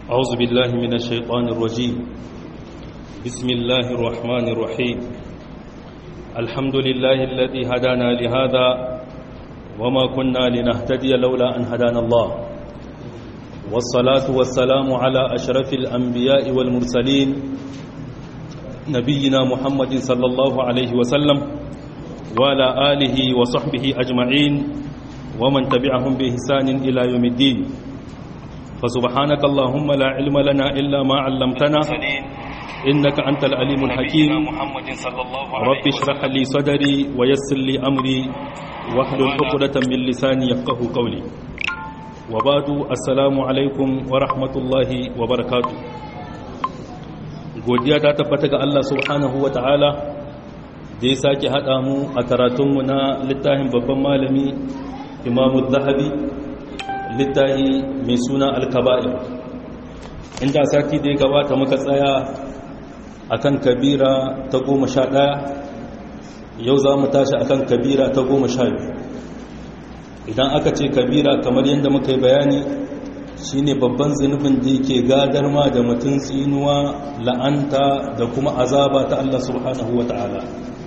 أعوذ بالله من الشيطان الرجيم بسم الله الرحمن الرحيم الحمد لله الذي هدانا لهذا وما كنا لنهتدي لولا أن هدانا الله والصلاة والسلام على أشرف الأنبياء والمرسلين نبينا محمد صلى الله عليه وسلم وعلى آله وصحبه أجمعين ومن تبعهم بإحسان إلى يوم الدين فسبحانك اللهم لا علم لنا إلا ما علمتنا إنك أنت العليم الحكيم رب اشرح لي صدري ويسر لي أمري واحلل عقدة من لساني يفقه قولي وبعد السلام عليكم ورحمة الله وبركاته godiya ta tabbata ga Allah subhanahu wa ta'ala da ya sake haɗa mu a karatunmu na littafin babban malami imamu zahabi littafi mai suna alkaba'ir inda sati da ya gabata muka tsaya akan kabira ta goma sha ɗaya yau za mu tashi akan kabira ta goma sha biyu idan aka ce kabira kamar yadda muka yi bayani shine babban zunubin da yake gadar ma da mutum tsinuwa la'anta da kuma azaba ta Allah subhanahu wa ta'ala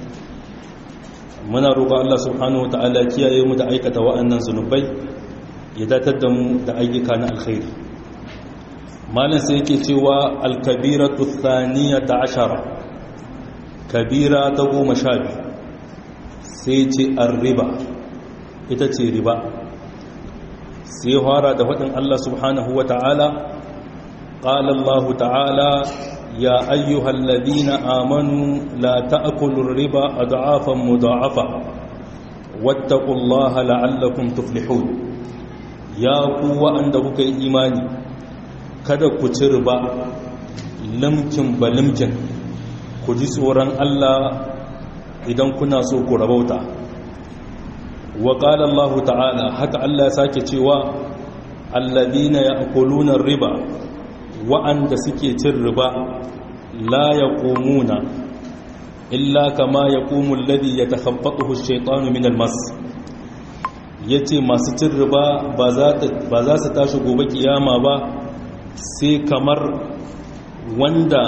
muna roƙon Allah subhanahu wa ta'ala kiyaye mu da aikata wa'annan zunubai ya datar da mu da ayyuka na alkhairi malin sai yake cewa alkabiratu thaniyata ashara kabira ta goma sha biyu sai ce riba ita ce riba sai fara da faɗin Allah subhanahu wa ta'ala ƙala Allah ta'ala ya ayyuhal ladina amanu la ta'kulur riba ad'afan mudha'afa wattaqullaha la'allakum tuflihun ya ku wa'anda kuka yi imani kada ku ci riba limkin balimkin ku ji tsoron Allah idan kuna so ku rabauta wa qala Allah ta'ala haka Allah ya sake cewa alladhina ya'kuluna riba wa'anda suke cin riba la yaqumuna illa kama yaqumu alladhi yatakhabbathu ash-shaytanu min al-mas yace masu cin riba ba za su tashi gobe kiyama ba sai kamar wanda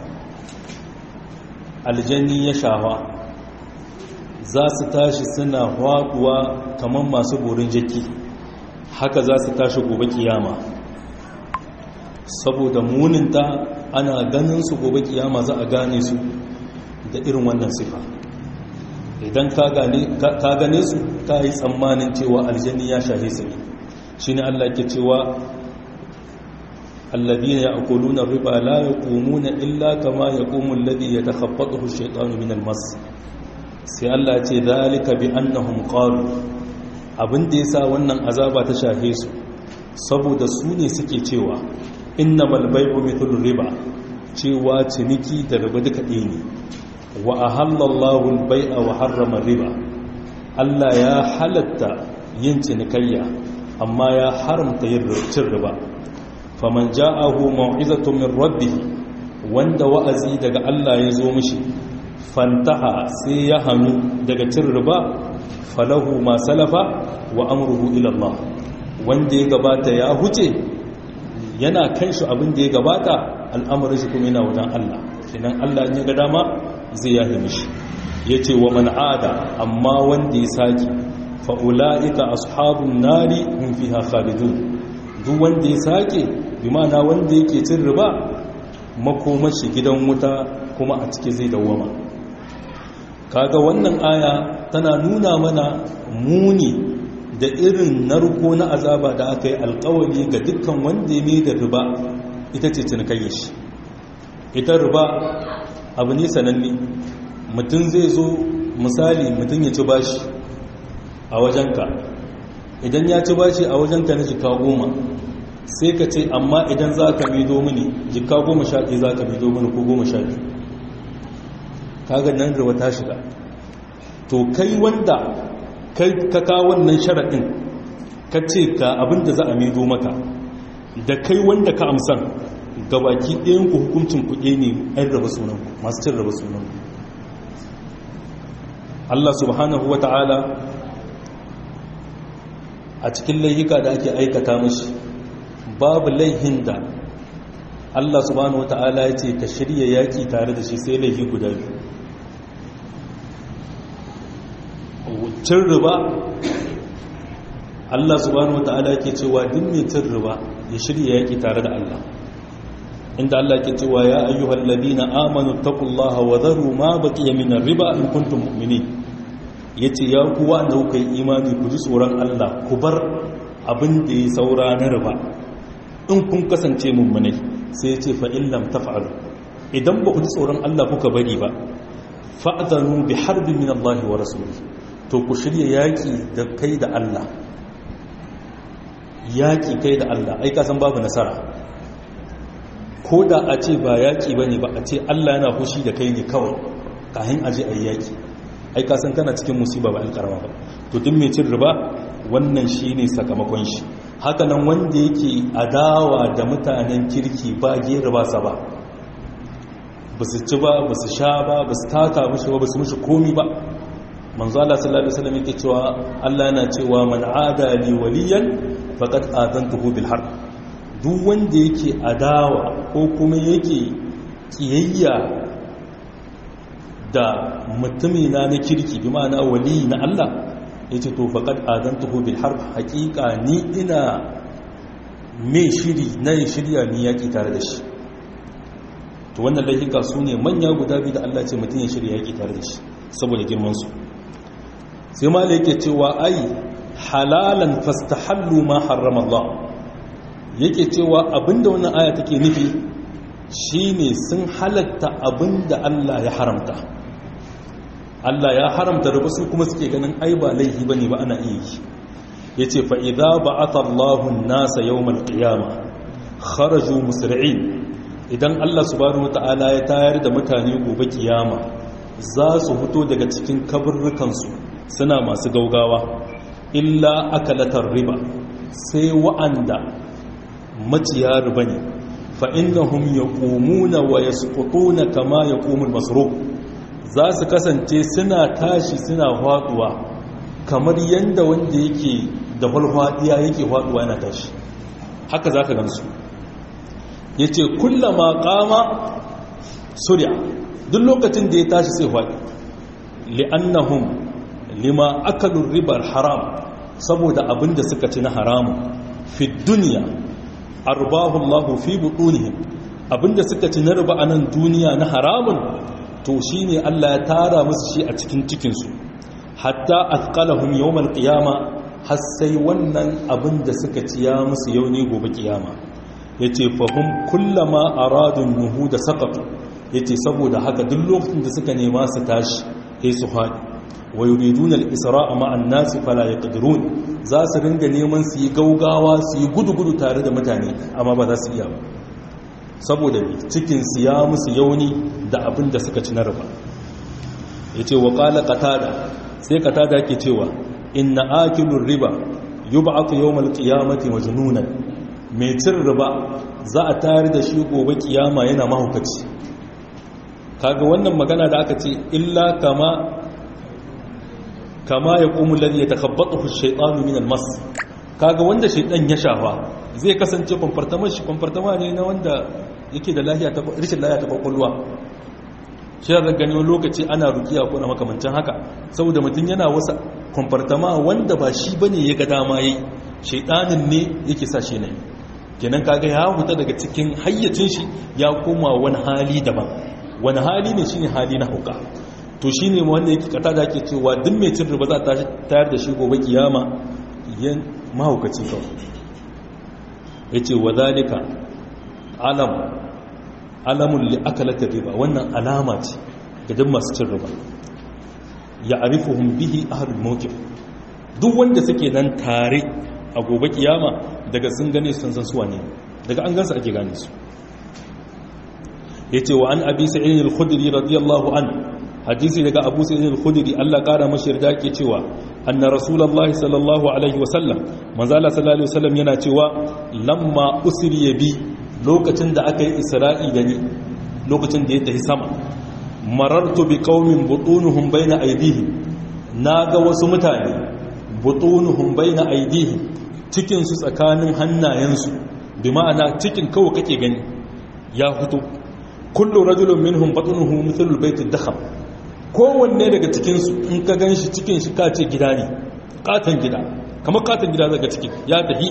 aljanni ya shawa za su tashi suna haɗuwa kamar masu borin jaki haka za su tashi gobe kiyama saboda muninta ana ganin su gobe kiyama za a gane su da irin wannan sifa idan ka gane su ka yi tsammanin cewa aljanni ya shahe su ne shi ne allah ke cewa الذين يأكلون الربا لا يقومون إلا كما يقوم الذي يتخبطه الشيطان من المس sai Allah ce zalika bi annahum qalu abin da yasa wannan azaba ta shahe su saboda su ne suke cewa innamal bay'u mithlu riba cewa ciniki da riba duka ɗaya ne wa ahallallahu al-bay'a wa harrama riba Allah ya halatta yin cinikayya amma ya haramta yin cin riba faman ja'ahu mau'izatun min rabbih wanda wa'azi daga Allah ya zo mishi fantaha sai ya hannu daga cin riba falahu ma salafa wa amruhu ila Allah wanda ya gabata ya huce yana kan shi abin da ya gabata al'amarin shi kuma yana wajen Allah kenan Allah ya ga dama zai yahe mishi yace wa man ada amma wanda ya saki fa ulaika ashabun nari hum fiha khalidun duk wanda ya sake bi ma'ana wanda yake cin riba makomashi gidan wuta kuma a ciki zai dawwama kaga wannan aya tana nuna mana muni da irin narko na azaba da aka yi alkawari ga dukkan wanda ya da riba ita ce cinikayya shi ita riba abu ne sananne mutum zai zo misali mutum ya ci bashi a wajenka idan ya ci bashi a wajenka na jika goma sai ka ce amma idan za ka mido mini jika goma sha ɗaya za ka mido mini ko goma sha biyu kaga nan riba ta shiga to kai wanda ka kawo wannan sharaɗin ka ce ka abinda za a mido maka da kai wanda ka amsan gabaki ɗayan ku hukuncin kuɗe ne ɗan raba sunan masu cin raba sunan Allah subhanahu wa ta'ala a cikin laihika da ake aikata mashi babu laihin da Allah subhanahu wata'ala ya ce ka shirya yaki tare da shi sai laifi guda biyu cin riba Allah subhanahu wata'ala ke cewa duk mai cin riba ya shirya yaki tare da Allah inda Allah ke cewa ya ayyuhal ladina amanu taqullaha wa dharu ma baqiya min riba in kuntum mu'minin yace ya ku wanda kuka yi imani ku ji tsoron Allah ku bar abin da ya saura na riba in kun kasance mummunai sai yace fa in lam taf'alu idan ba ku ji tsoron Allah kuka bari ba fa'dhanu bi harbin min Allah wa rasulihi to ku shirya yaki da kai da Allah yaki kai da Allah ai ka san babu nasara ko da a ce ba yaƙi ba ne ba a ce allah yana fushi da kai ne kawai kahin aje a yaƙi ai kasan kana cikin musiba ba alƙarama ba to duk mai cin riba wannan shi ne sakamakon shi hakanan wanda yake adawa da mutanen kirki ba gera ba sa ba ba su ci ba ba su sha ba ba su taka mushi ba ba su mushi komi ba manzo Allah sallallahu alaihi wasallam yake cewa Allah yana cewa man ada li waliyan faqad adantuhu bil harb duk wanda yake adawa ko kuma yake kiyayya da mutumina na kirki bi ma'ana wali na Allah yace to faqad adantuhu bil harb haqiqa ni ina me shiri na shirya ni yaki tare da shi to wannan laifuka su ne manya guda biyu da Allah ce mutum ya shirya yaki tare da shi saboda girman su sai malai yake cewa ai halalan fastahallu ma harrama Allah yake cewa abinda wannan aya take nufi shine sun halatta abinda Allah ya haramta Allah ya haramta da su kuma suke ganin ai ba laifi bane ba ana iya yi yace fa idza ba'atha Allahu an-nasa yawmal qiyamah kharaju musri'in idan Allah subhanahu wata'ala ya tayar da mutane gobe kiyama za su fito daga cikin kaburrukansu suna masu gaugawa illa akalatar riba sai wa'anda maciya riba ne fa'innahum ya ƙomuna wa ya na kama ya ƙomun masoro za su kasance suna tashi suna haɗuwa kamar yadda wanda yake da falfaɗiya yake haɗuwa yana tashi haka za ka gansu ya ce kullama ƙama surya duk lokacin da ya tashi sai haɗi li'annahum lima akalun ribar haram saboda abin da suka ci na haramun fi duniya arbahullahu fi butunihim abinda suka ci na riba a nan duniya na haramun to shine Allah ya tara musu shi a cikin cikinsu hatta athqalahum yawmal qiyama har sai wannan abinda suka ci ya musu yau ne gobe kiyama yace fahum kullama aradu nuhuda saqatu yace saboda haka duk lokacin da suka nema su tashi sai su haɗi wa yuriduna al-isra'a ma'a an-nasi fala yaqdirun za su ringa neman su yi gaugawa su yi gudu-gudu tare da mutane amma ba za su iya ba saboda cikin su ya musu yauni da abin da suka ci na riba yace wa qala qatada sai qatada ke cewa inna akilur riba yub'athu yawmal qiyamati majnunan mai cin riba za a tare da shi gobe kiyama yana mahaukaci kaga wannan magana da aka ce illa kama kama ya ƙumu lalli ya takabbaɗa shaitanu min almas kaga wanda shaitan ya shafa zai kasance kwamfartamar shi kwamfartama ne na wanda yake da rishin lahiya ta kwakwalwa shi da gani wani lokaci ana rukiya ko na makamancin haka saboda mutum yana wasa kwamfartama wanda ba shi bane ya ga dama yi shaitanin ne yake sa shi yi kenan kaga ya huta daga cikin hayyacin shi ya koma wani hali daban wani hali ne shine hali na hauka to shi ne wanda yake kata da ake cewa duk mai cin riba za ta tayar da shi gobe kiyama yan mahaukaci kawai ya ce wa zalika alam alamun li'akalata riba wannan alama ce ga duk masu cin riba ya arifuhun bihi ahalul mawqif duk wanda suke nan tare a gobe kiyama daga sun gane sun san suwa ne daga an gansu ake gane su yace wa an abi sa'id al-khudri radiyallahu anhu hadisi daga abu sa'id al-khudri Allah kara mashi yarda ke cewa anna rasulullahi sallallahu alaihi wasallam manzo Allah sallallahu alaihi wasallam yana cewa lamma usriya bi lokacin da aka yi isra'i da ni lokacin da ya tafi sama marartu bi qaumin butunuhum baina aydihim naga wasu mutane butunuhum baina aydihim cikin su tsakanin hannayensu bi ma'ana cikin kawai kake gani ya fito kullu rajulun minhum batnuhu mithlul baytid dakham kowanne daga cikin su in ka ganshi cikin shi ka ce gida ne katan gida kamar katan gida daga cikin ya tafi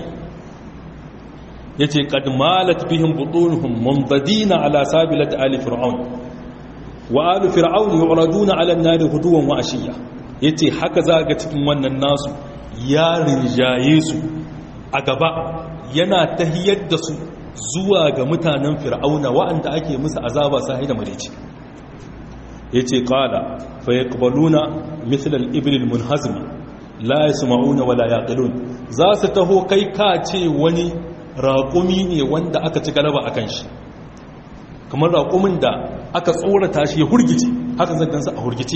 yace qad malat bihim butunuhum munbadina ala sabilat ali fir'aun wa ali fir'aun yu'raduna ala an-nar huduwan wa ashiya yace haka za ga cikin wannan nasu ya rinjaye su a gaba yana tahiyar da su zuwa ga mutanen fir'auna wa'anda ake musu azaba sahi da mareci yace qala fa yaqbaluna mithla al-ibl al-munhazim la yasma'una wala yaqilun za su taho kai ka ce wani raƙumi ne wanda aka ci galaba akan shi kamar raƙumin da aka tsorata shi ya hurgice haka zagansa a hurgice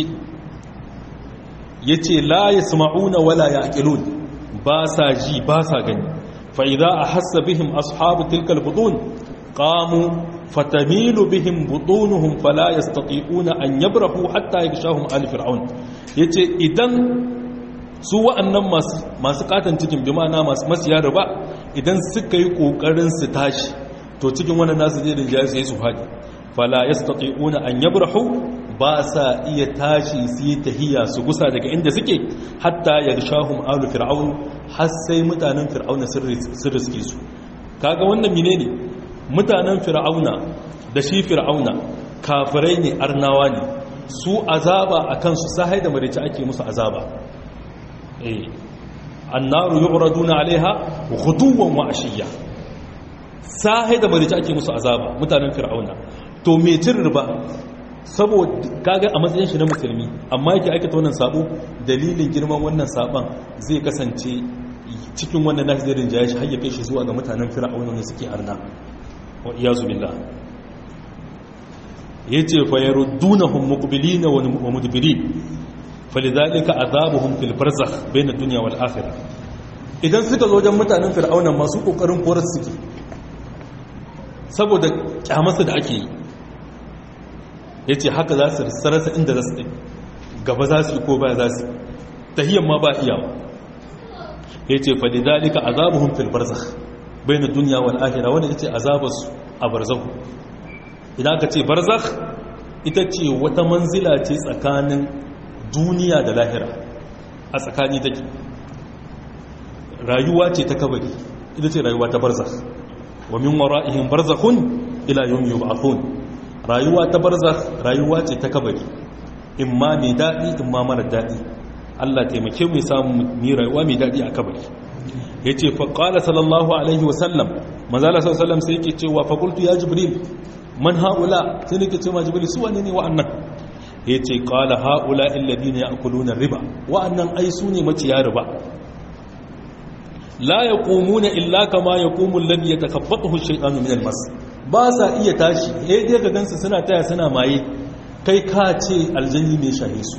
yace la yasma'una wala yaqilun ba sa ji ba sa gani فإذا أحس بهم أصحاب تلك البطون قاموا فتميل بهم بطونهم فلا يستطيعون أن يبرحوا حتى يغشاهم آل فرعون yace idan su wa'annan masu katon cikin bi ma'ana masu yaro ba idan suka yi kokarin su tashi to cikin wannan nasu zai rinjaye su yi su faɗi fala yastati'una an yabrahu ba sa iya tashi su yi tahiya su gusa daga inda suke hatta yarshahum alu fir'aun har sai mutanen fir'auna sun riske su kaga wannan menene mutanen fir'auna da shi fir'auna kafirai ne arnawa ne su azaba a kansu sahai da marici ake musu azaba eh annaru yu'raduna alaiha ghuduwan wa ashiya sahai da marici ake musu azaba mutanen fir'auna to me cin riba saboda kaga a matsayin shi na musulmi amma yake aikata wannan sabo dalilin girman wannan saban zai kasance cikin wannan nashi zai rinjaye shi har ya kai shi zuwa ga mutanen fir'auna ne suke arna wa iyazu billah yace fa yaruddunahum muqbilina wa mudbirin falidhalika azabuhum fil barzakh bayna ad-dunya wal akhirah idan suka zo wajen mutanen fir'auna masu kokarin korar suke saboda kyamarsa da ake yi ya ce haka za su sarasa inda za su ɗin gaba za su yi ko baya za su tahiyyar ma ba iyawa ya ce faɗi dalika azabuhun fil barzakh bai na duniya wal ahira wanda ya ce azabarsu a barzahu idan aka ce barzakh ita ce wata manzila ce tsakanin duniya da lahira a tsakani take rayuwa ce ta kabari ita ce rayuwa ta barzakh wa min wara'ihim barzakhun ila yawmi yub'athun rayuwa ta barzakh rayuwa ce ta kabari in ma mai daɗi in ma mara daɗi Allah taimake mu samu mi rayuwa mai daɗi a kabari yace fa qala sallallahu alaihi wasallam manzo Allah sallallahu alaihi sai yake cewa fa qultu ya jibril man haula sai nake cewa jibril su wane ne wa'annan yace qala haula alladhina ya'kuluna riba wa'annan ai su ne maciya riba la yaqumuna illa kama yaqumu alladhi yatakabbathu ash-shaytanu min al-mas ba sa iya tashi eh dai ka gansu suna taya suna maye kai ka ce aljanni ne shahe su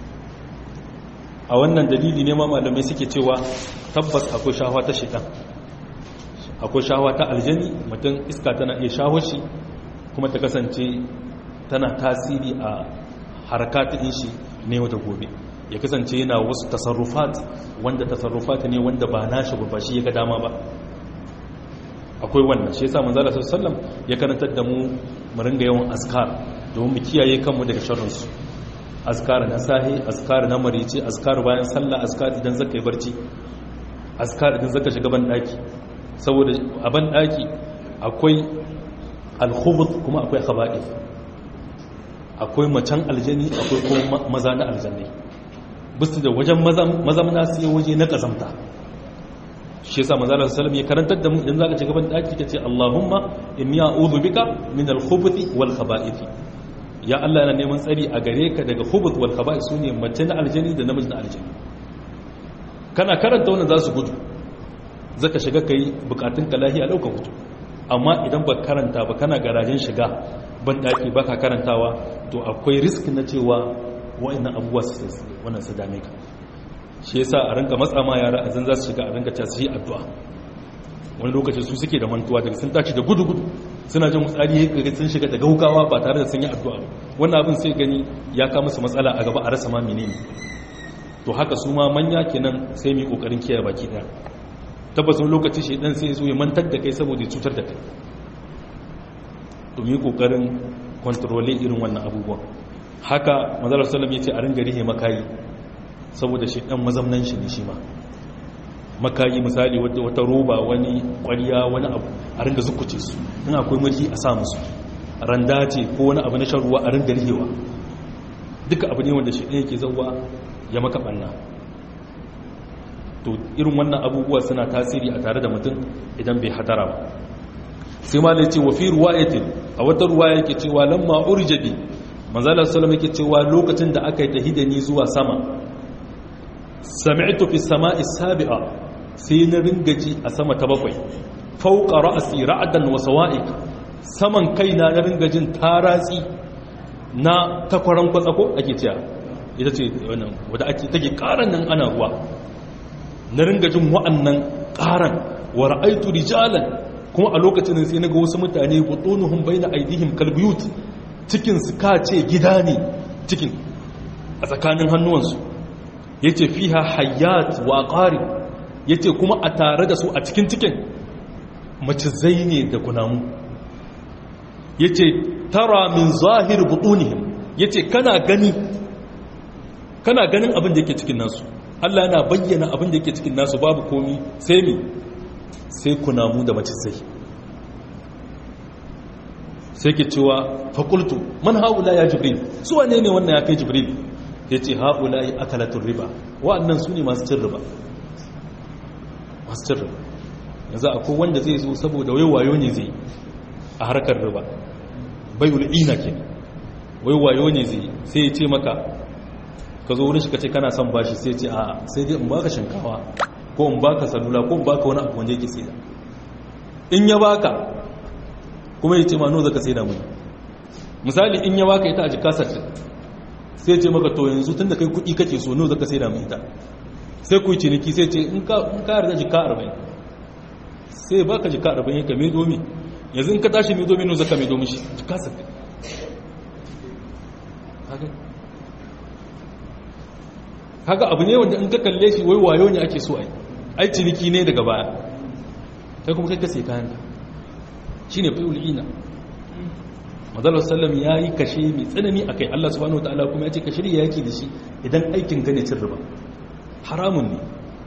a wannan dalili ne ma malamai suke cewa tabbas akwai shahawa ta shaitan akwai shahawa ta aljani mutum iska tana iya shaho shi kuma ta kasance tana tasiri a harakatun shi ne wata gobe ya kasance yana wasu tasarrufat wanda tasarrufat ne wanda ba nashi ba shi ya ga dama ba akwai wannan shi yasa manzala sallallahu ya karantar da mu mu ringa yawan azkar domin mu kiyaye kanmu daga sharrin su azkar na sahi azkar na marici azkar bayan sallah azkar idan zaka yi barci azkar idan zaka shiga ban daki saboda a ban daki akwai alkhubuth kuma akwai khaba'ith akwai macen aljani akwai kuma maza na aljanni bisu da wajen mazamna sai waje na kazamta shi yasa manzo Allah sallallahu ya karantar da mu idan zaka ci gaban daki kace Allahumma inni a'udhu bika min al-khubuthi wal khaba'ith ya Allah yana neman tsari a gare ka daga khubuth wal khaba'ith sune mace na aljani da namiji na aljani kana karanta wannan za su gudu zaka shiga kai bukatun ka lahiya dauka gudu amma idan ba karanta ba kana garajen shiga ban daki baka karantawa to akwai risk na cewa wa'annan abubuwa su wannan su dame ka shi yasa a rinka matsa ma yara a zan za su shiga a rinka ta su yi addu'a wani lokaci su suke da mantuwa daga sun tashi da gudu-gudu suna jin tsari ya gari sun shiga da gaugawa ba tare da sun yi addu'a wannan abin sai gani ya kama su matsala a gaba a rasa ma menene to haka su ma manya kenan sai mu kokarin kiyaye baki daya tabbas wani lokaci shi dan sai zo ya mantar da kai saboda ya cutar da kai to mu yi kokarin kontrole irin wannan abubuwan haka manzala sallam ya ce a ringa rihe makayi saboda shi dan mazamnan shi ne shi ma makayi misali wata roba wani kwariya wani abu a ringa zukuce su in akwai mulki a sa musu randa ce ko wani abu na shan ruwa a ringa rihewa duka abu ne wanda shi ɗaya ke zauwa ya maka ɓanna to irin wannan abubuwa suna tasiri a tare da mutum idan bai hatara ba sai ma da ce wa fi ruwayatin a wata ruwa yake cewa lamma urjabi manzalar salama yake cewa lokacin da aka yi tahidani zuwa sama sami'tu fi sama'i sabi'a sai na ringaji a sama ta bakwai fauqa ra'si ra'dan wa sawa'iq saman kaina na ringajin taratsi na takwaran kwatsako ake cewa ita ce wannan wadda ake take karan nan ana ruwa na ringajin wa'annan karan wa ra'aitu rijalan kuma a lokacin sai naga wasu mutane butunuhum baina aidihim kalbiyut cikin su kace gida ne cikin a tsakanin hannuwansu yace fiha hayyat wa qari yace kuma a tare da su a cikin cikin macizai ne da kunamu yace tara min zahir butunihim yace kana gani kana ganin abin da yake cikin nasu Allah yana bayyana abin da yake cikin nasu babu komi sai mi sai kunamu da macizai sai ke cewa fakultu man haula ya jibril su wane ne wannan ya kai jibril ya ce haula ya akalatun riba wa'annan su ne masu cin riba masu cin riba yanzu akwai wanda zai zo saboda wai wayo ne zai a harkar riba bai ina ke wai wayo ne zai sai ya ce maka ka zo wurin shi ka ce kana son bashi sai ce a sai dai in baka shinkawa ko in baka salula ko in baka wani abu wanda yake sai da in ya baka kuma ya ce ma no zaka sai da mu misali in ya baka ita a jika sattin sai ce maka to yanzu tunda kai kuɗi kake so no zaka sai da mu ita sai ku yi ciniki sai ce in ka yarda jika arba'in sai baka jika arba'in ka mai domi yanzu in ka tashi mai domi no zaka mai domi shi jika sattin haka abu ne wanda in ka kalle shi wai wayo ne ake so ai ai ciniki ne daga baya kai kuma kai ka sai kayan ka shine fa'ul ina madallar sallam ya yi kashe mai tsanani a kai Allah subhanahu wa ta'ala kuma ya ce ka shirya yaki da shi idan aikin gane cin riba haramun ne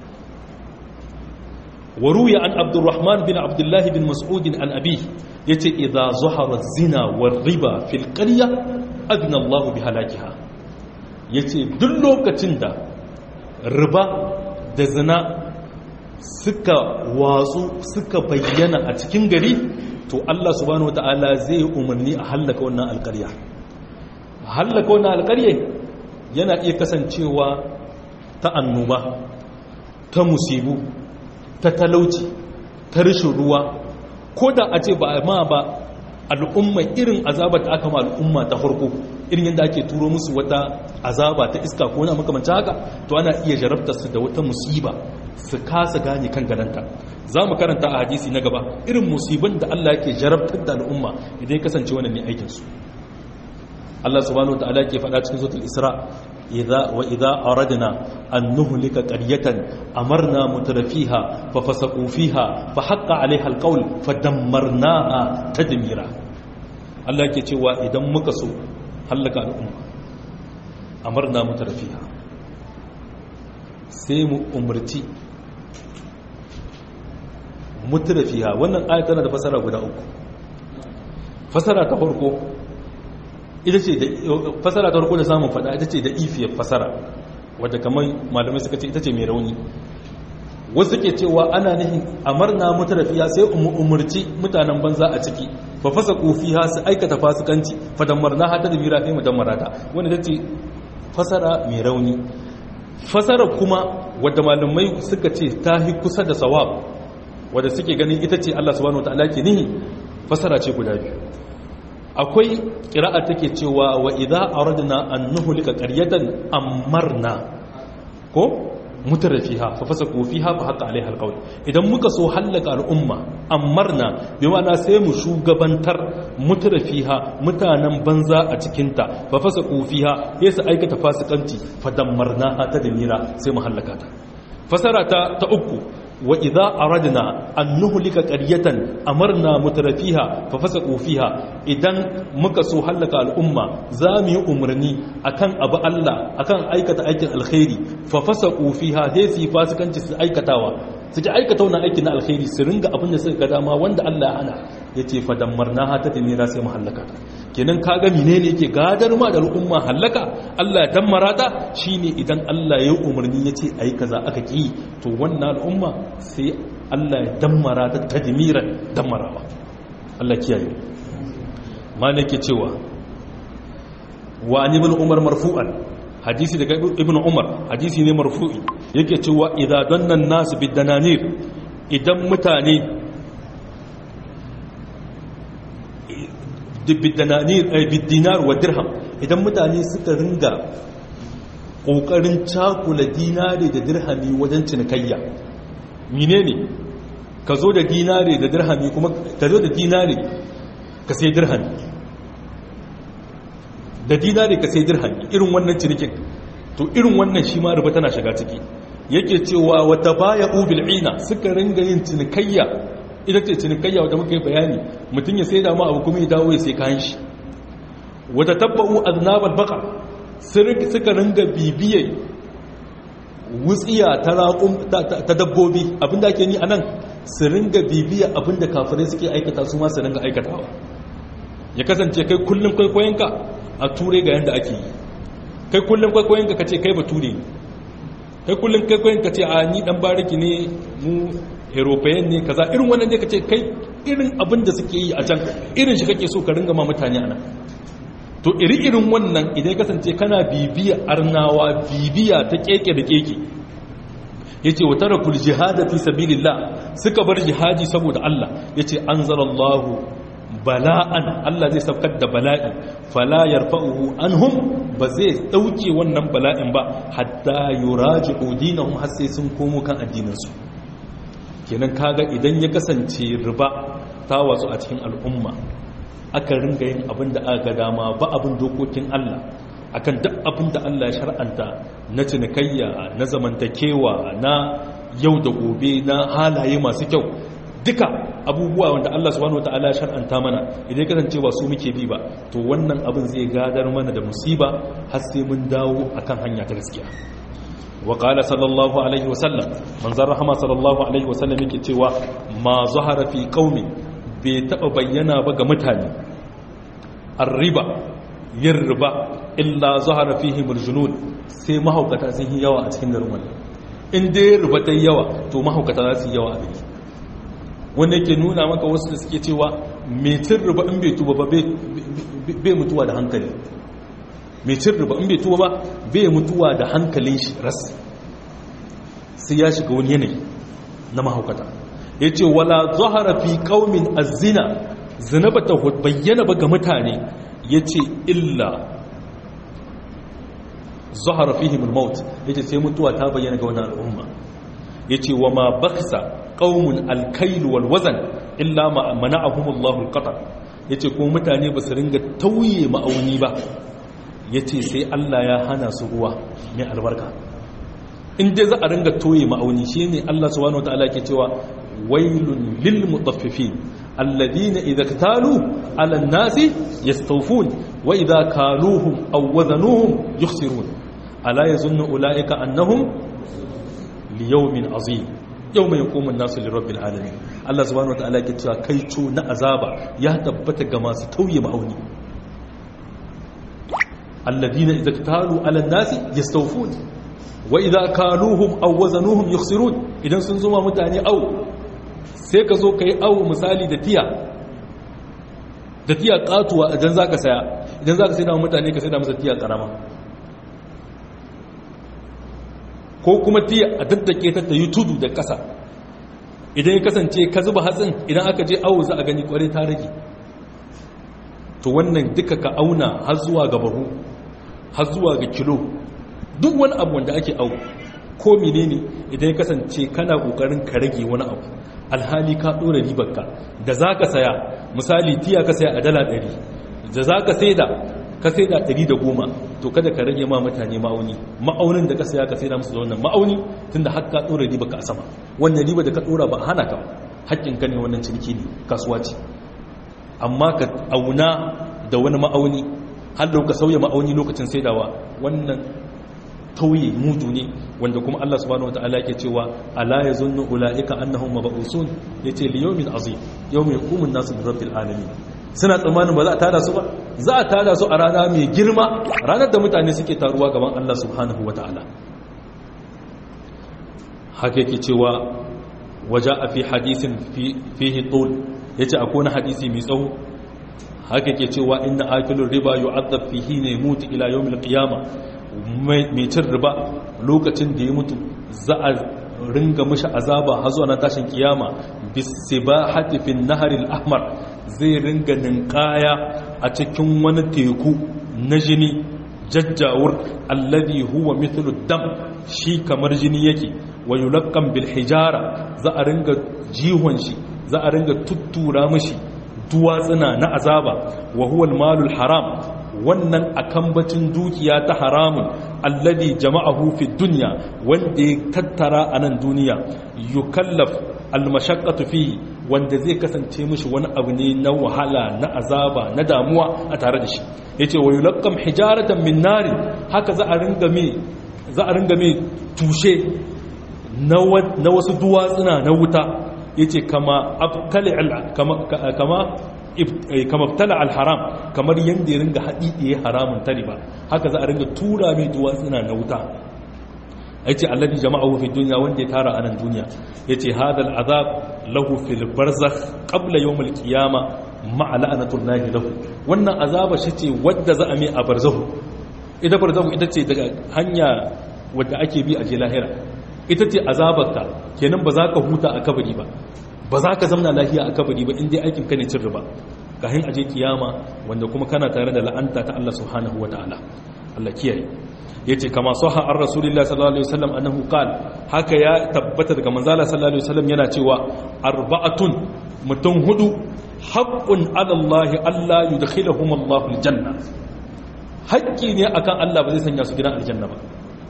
waruya an abdurrahman bin abdullahi bin mas'udin an abi ya ce idha zuhara zina wa riba fil qarya adna Allah bi halakiha ya ce duk lokacin da riba da zina suka watsu suka bayyana a cikin gari to Allah subhanahu wata'ala zai umarni a hallaka wannan alƙarya a hallaka wannan alƙarya yana iya kasancewa ta annoba ta musibu ta talauci ta rashin ruwa ko da a ce ba ma ba al'umma irin azaba da aka ma al'umma ta farko irin yadda ake turo musu wata azaba ta iska ko na makamanci haka to ana iya jarabtar su da wata musiba su kasa gane kan gananta za mu karanta a hadisi na gaba irin musibin da Allah yake jarabtar da al'umma idan ya kasance wannan ne aikinsu Allah subhanahu wa ta'ala ke faɗa cikin suratul Isra idza wa idza aradna an nuhlika qaryatan amarna mutrafiha fa fasaqu fiha fa haqqa 'alayha alqawl fa dammarnaha tadmira Allah yake cewa idan muka so halaka al'umma amarna mutrafiha sai mu umarci mutrafiha wannan ayat tana da fasara guda uku fasara ta farko ita ce da fasara ta farko da samun fada ita ce da ifiyar fasara wadda kamar malamai suka ce ita ce mai rauni wasu ke cewa ana nihin amarna mutrafiya sai umarci mutanen banza a ciki fa fasa kofiha su aikata fasikanci fa dammarna hata da mira fi mu dammarata wanda ta ce fasara mai rauni fasara kuma wadda malamai suka ce ta hi kusa da sawab wadda suke ganin ita ce Allah subhanahu wataala ke nihi fasara ce guda biyu akwai kira'a take cewa wa idza aradna an nuhlika qaryatan amarna ko mutarfiha fa fasaku fiha fa haqa alaiha alqawl idan muka so halaka al'umma amarna bi ma'ana sai mu shugabantar mutarfiha mutanen banza a cikin ta fa fasaku fiha sai su aikata fasikanci fa dammarna ta damira sai mu halaka ta fasara ta ta uku wa idza aradna an nuhlika qaryatan amarna mutrafiha fa fasaqu fiha idan muka so halaka al'umma za mu yi umarni akan abu Allah akan aikata aikin alkhairi fa fasaqu fiha sai su fasikanci su aikatawa su ji aikata wannan aikin na alkhairi su ringa abin da suka ga dama wanda Allah ya hana yace fa dammarnaha ta timira sai mu halaka ta kenan kaga menene yake gadar ma da al'umma halaka Allah ya dammara ta shine idan Allah ya yi umarni yace ayi kaza aka ki to wannan al'umma sai Allah ya dammara ta tadmiran dammarawa Allah kiyaye malike cewa wa an ibn umar marfu'an hadisi daga ibn umar hadisi ne marfu'i yake cewa idan dannan nasu bidananir idan mutane bidinar wa dirham idan mutane suka ringa ƙoƙarin cakula dinari da dirhami wajen cinikayya mine ne ka zo da dinari da dirhami kuma ka zo da dinari ka sai dirhami da dinari ka sai dirhami irin wannan cinikin to irin wannan shi ma riba tana shiga ciki yake cewa wata baya ubil ina suka ringa yin cinikayya ita ce cinikayya wadda muka yi bayani mutum ya sai da ma abu kuma ya dawo ya sai kayan shi wata tabba'u aznabal baka suka ringa bibiyai wutsiya ta dabbobi abinda ake ni a nan su ringa bibiya abinda kafirai suke aikata su ma su ringa aikatawa ya kasance kai kullum kwaikwayonka a ture ga yadda ake yi kai kullum kwaikwayonka ka ce kai ba ture ne kai kullum kwaikwayonka ce a ni dan bariki ne mu european ne kaza irin wannan ne ka ce kai irin abin da suke yi a can irin shi kake so ka ringa ma mutane ana to iri irin wannan idan kasance kana bibiya arnawa bibiya ta keke da keke yace wa tarakul jihad fi sabilillah suka bar jihadi saboda Allah yace anzalallahu bala'an Allah zai saukar da bala'i fala yarfa'uhu anhum ba zai dauke wannan bala'in ba hatta yuraji'u dinahum har sai sun komo kan addininsu kenan kaga idan ya kasance riba ta watsu a cikin al'umma aka ringa yin abin da aka dama ba abin dokokin Allah akan duk abin da Allah ya shar'anta na cinikayya na zamantakewa na yau da gobe na halaye masu kyau duka abubuwa wanda Allah subhanahu wataala ya shar'anta mana idan kasance ba su muke bi ba to wannan abin zai gadar mana da musiba har sai mun dawo akan hanya ta gaskiya wa qala sallallahu alaihi wa sallam manzon rahama sallallahu alaihi wa sallam yake cewa ma zahara fi qaumi bai taba bayyana ba ga mutane arriba yin riba illa zahara fihi muljunun sai mahaukata sun yi yawa a cikin garin wannan in dai riba ta yawa to mahaukata za su yi yawa a gari wanda yake nuna maka wasu da suke cewa metin riba in bai tuba ba bai mutuwa da hankali metin riba in bai tuba ba bai mutuwa da hankalin shi ras sai ya shiga wani yanayi na mahaukata ya ce wala zahara fi kaumin azina zina ba ta bayyana ba ga mutane ya ce illa zahara fihimul maut ya ce sai mutuwa ta bayyana ga wani al'umma ya ce wa ma baksa qaumun alkailu wal wazan illa ma mana'ahumullahu alqatar yace ko mutane ba su ringa tauye ma'auni ba yace sai Allah ya hana su ruwa mai albarka in dai za a ringa tauye ma'auni shine Allah subhanahu wataala ke cewa wailun lil mutaffifin alladhina idza ktalu ala an-nasi yastawfun wa idza kaluhum aw wazanuhum yukhsirun ala yazunnu ulaika annahum liyawmin azim yau mai hukumin nasu lirabbil alamin Allah subhanahu wa ta'ala ke cewa kai co na azaba ya tabbata ga masu tauye ma'auni alladina idza talu ala nasi yastawfun wa idza kaluhum aw wazanuhum yukhsirun idan sun zuma mutane au sai ka zo kai au misali da tiya da tiya katuwa idan zaka saya idan zaka sai da mutane ka sai da masa tiya karama ko kuma tiya a daddake ta ta yi tudu da ƙasa idan ya kasance ka zuba hatsin idan aka je awo za a gani kwarai ta rage to wannan duka ka auna har zuwa ga bahu har zuwa ga kilo duk wani abu wanda ake awo ko menene idan ya kasance kana kokarin ka rage wani abu alhali ka dora ribarka da za ka saya misali tiya ka saya a dala ɗari da za ka sai da ka sai da 110 to kada ka rage ma mutane ma'auni ma'aunin da ka saya ka sai da musu da wannan ma'auni tunda har ka dora riba ka a sama wannan riba da ka dora ba hana ka haƙƙin ka ne wannan ciniki ne kasuwa ce amma ka auna da wani ma'auni har da ka sauya ma'auni lokacin saidawa wannan tauye mudu ne wanda kuma Allah subhanahu wataala yake cewa ala yazunnu ulaika annahum mab'usun yace li yawmin azim yawmin yaqumun nasu li rabbil alamin suna tsammanin ba za a tada su ba za a tada su a rana mai girma ranar da mutane suke taruwa gaban Allah subhanahu wataala haka yake cewa waja a fi hadisin fihi tul yace akwai wani hadisi mai tsawo haka yake cewa inna akilur riba yu'adhab fihi ne mutu ila yawmil qiyamah mai cin riba lokacin da ya mutu za a ringa mashi azaba har zuwa na tashin kiyama bisibahati fin naharil ahmar zai ringa ninkaya a cikin wani teku na jini jajjawur alladhi huwa mithlu dam shi kamar jini yake wa yulaqqam bil hijara za a ringa jihon shi za a ringa tuttura mashi duwatsuna na azaba wa huwa al malul haram wannan akambacin dukiya ta haramun alladhi jama'ahu fi dunya wanda ya tattara a nan duniya yukallaf almashaqqatu fihi wanda zai kasance mishi wani abu ne na wahala na azaba na damuwa a tare da shi yace wa yulaqqam hijaratan min nari haka za a ringa me za a ringa me tushe na wasu duwatsuna na wuta yace kama abtali kama kama kamar tala alharam kamar yadda ya ringa haɗiɗiye haramun tali ba haka za a ringa tura mai duwatsuna na wuta ya ce allabi jama'a fi duniya wanda ya tara a nan duniya ya ce hadal azab lahu fil barzakh qabla yawmil qiyama ma'a la'natullahi lahu wannan azaba shi ce wadda za a mai a barzahu ita barzahu ita ce daga hanya wadda ake bi a je lahira ita ce azabarka kenan ba za ka huta a kabari ba ba za ka zamna lafiya a kabari ba inda aikin ka ne cin riba kahin aje kiyama wanda kuma kana tare da la'anta ta Allah subhanahu wa ta'ala Allah kiyaye yace kama sahha ar rasulillah sallallahu alaihi wasallam annahu qala haka ya tabbata daga manzala sallallahu alaihi wasallam yana cewa arba'atun mutum hudu haqqun ala Allah alla yudkhiluhum Allah aljanna haƙƙi ne akan Allah ba zai sanya su gidan aljanna ba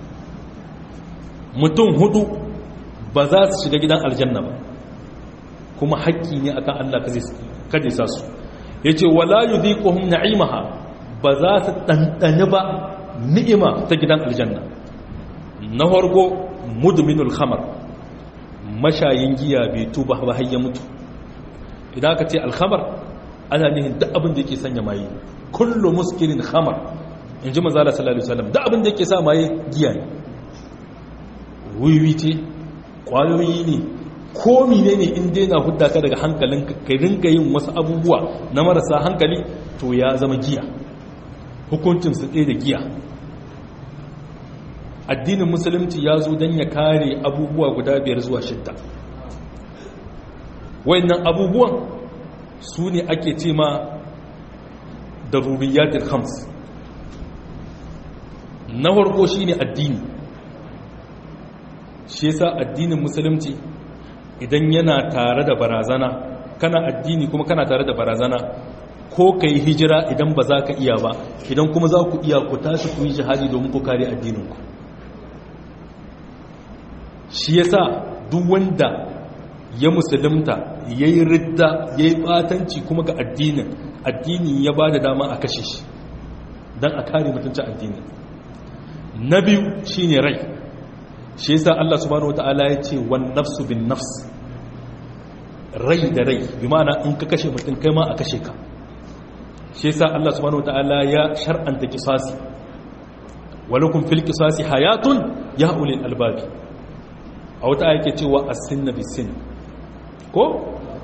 mutum hudu ba za su shiga gidan aljanna ba kuma haƙƙi ne akan Allah kada sa su yace wala yudhiquhum na'imaha ba za su dandane ba ni'ima ta gidan aljanna na farko mudminul khamar mashayin giya bai tuba ba har ya mutu idan aka ce alkhamar ana nihin duk abin da yake sanya maye kullu muskirin khamar in ji manzala sallallahu alaihi wasallam duk abin da yake sa maye giya ne wiwi ce kwayoyi ne ko mine ne in dai na hudda ka daga hankalin ka rinka yin wasu abubuwa na marasa hankali to ya zama giya hukuncin su ɗaya da giya addinin musulunci ya zo don ya kare abubuwa guda biyar zuwa shidda wayannan abubuwan su ne ake ce ma daruriyatul khams na farko shine addini shi yasa addinin musulunci idan yana tare da barazana kana addini kuma kana tare da barazana ko ka yi hijira idan ba za ka iya ba idan kuma za ku iya ku tashi ku yi jihadi domin ku kare addininku shi yasa duk wanda ya musulunta ya yi ridda ya yi batanci kuma ga addinin addini ya ba da dama a kashe shi don a kare mutuncin addinin na biyu shine rai shi yasa Allah subhanahu wataala ya ce wan nafsu bin nafs rai da rai bi ma'ana in ka kashe mutum kai ma a kashe ka shi yasa Allah subhanahu wataala ya shar'anta kisasi walakum fil qisasi hayatun ya ulil albabi a wata yake cewa as-sinna bis-sin ko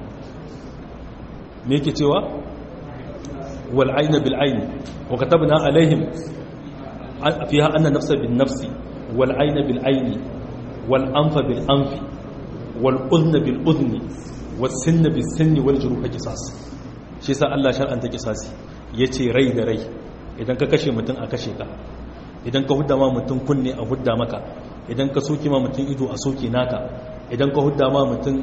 me yake cewa wal ayna bil ayn wa katabna alaihim fiha anna nafsa bin nafsi wal ayna bil ayni wal anfa bil anfi wal udhna bil udhni was sinna bis sinni wal juruha qisas shi yasa Allah shar'anta qisasi yace rai da rai idan ka kashe mutum a kashe ka idan ka hudda ma mutum kunne a hudda maka idan ka soke ma mutum ido a soke naka idan ka hudda ma mutum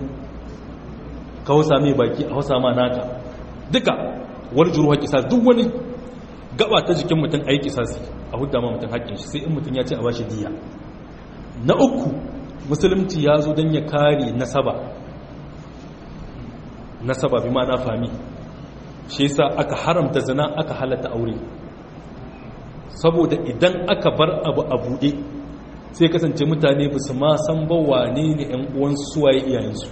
ka hausa mai baki a hausa ma naka duka wani juruwa kisa duk wani gaba ta jikin mutum a yi kisasi a hudda ma mutum haƙƙin shi sai in mutum ya ce a bashi diya na uku musulunci ya zo don ya kare nasaba nasaba bi na fami shi yasa aka haramta zina aka halatta aure saboda idan aka bar abu a buɗe sai kasance mutane ba su ma san ba wane ne ‘yan uwansu suwaye iyayensu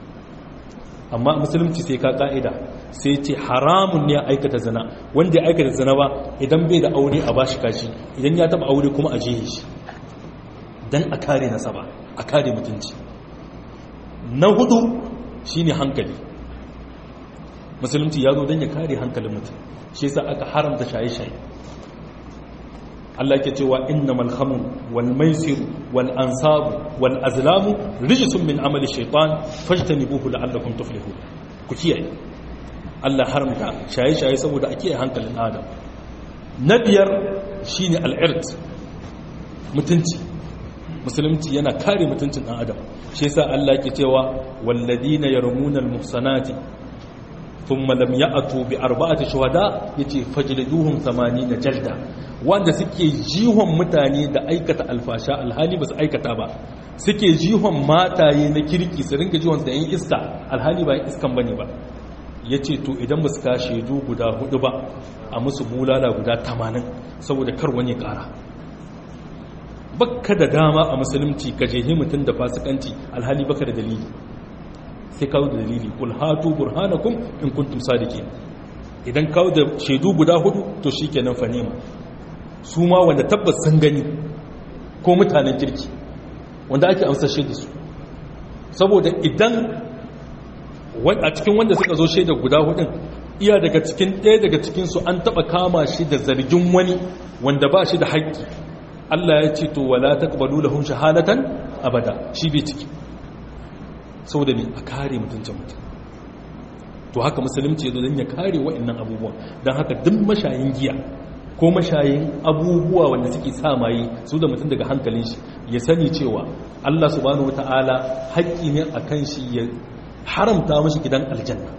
amma musulunci sai ka ka'ida sai ce haramun ne a aikata zina wanda ya aikata zina ba idan bai da aure a bashi kashi idan ya taba aure kuma a jihe shi don a kare nasaba a kare mutunci na hudu shine hankali musulunci ya zo don ya kare hankalin mutum shi yasa aka haramta shaye-shaye Allah ke cewa innamal khamr wal maisir wal ansab wal azlam rijsun min amali shaytan fajtanibuhu la'allakum tuflihun ku kiyaye Allah haramta shaye-shaye saboda a kiyaye hankalin adam na biyar shine al-irt mutunci musulunci yana kare mutuncin dan adam shi yasa Allah ke cewa walladina yarmuna al-muhsanati thumma lam ya'tu bi arba'ati shuhada yace fajliduhum 80 jalda wanda suke jihon mutane da aikata alfasha alhali ba su aikata ba suke jihon mataye na kirki su ringa jihon da yin iska alhali ba yin iskan bane ba yace to idan ba su ka shaidu guda hudu ba a musu bulala guda 80 saboda kar wani kara bakka da dama a musulunci ka jehi mutum da fasikanci alhali baka da dalili sai kawo da dalili kul hatu burhanakum in kuntum sadiqin idan kawo da shaidu guda hudu to shikenan fa nema su ma wanda tabbas sun gani ko mutanen kirki wanda ake amsashe da su saboda idan a cikin wanda suka zo shaida guda hudun iya daga cikin ɗaya daga cikinsu an taɓa kama shi da zargin wani wanda ba shi da haƙƙi Allah ya ce to wala taqbalu lahum shahadatan abada shi bai ciki saboda ne a kare mutuncin mutum to haka musulunci ya zo don ya kare wa'annan abubuwan don haka duk mashayin giya ko mashayin abubuwa wanda suke sa maye su da mutum daga hankalin shi ya sani cewa Allah subhanahu wata'ala haƙƙi ne a kan shi ya haramta mashi gidan aljanna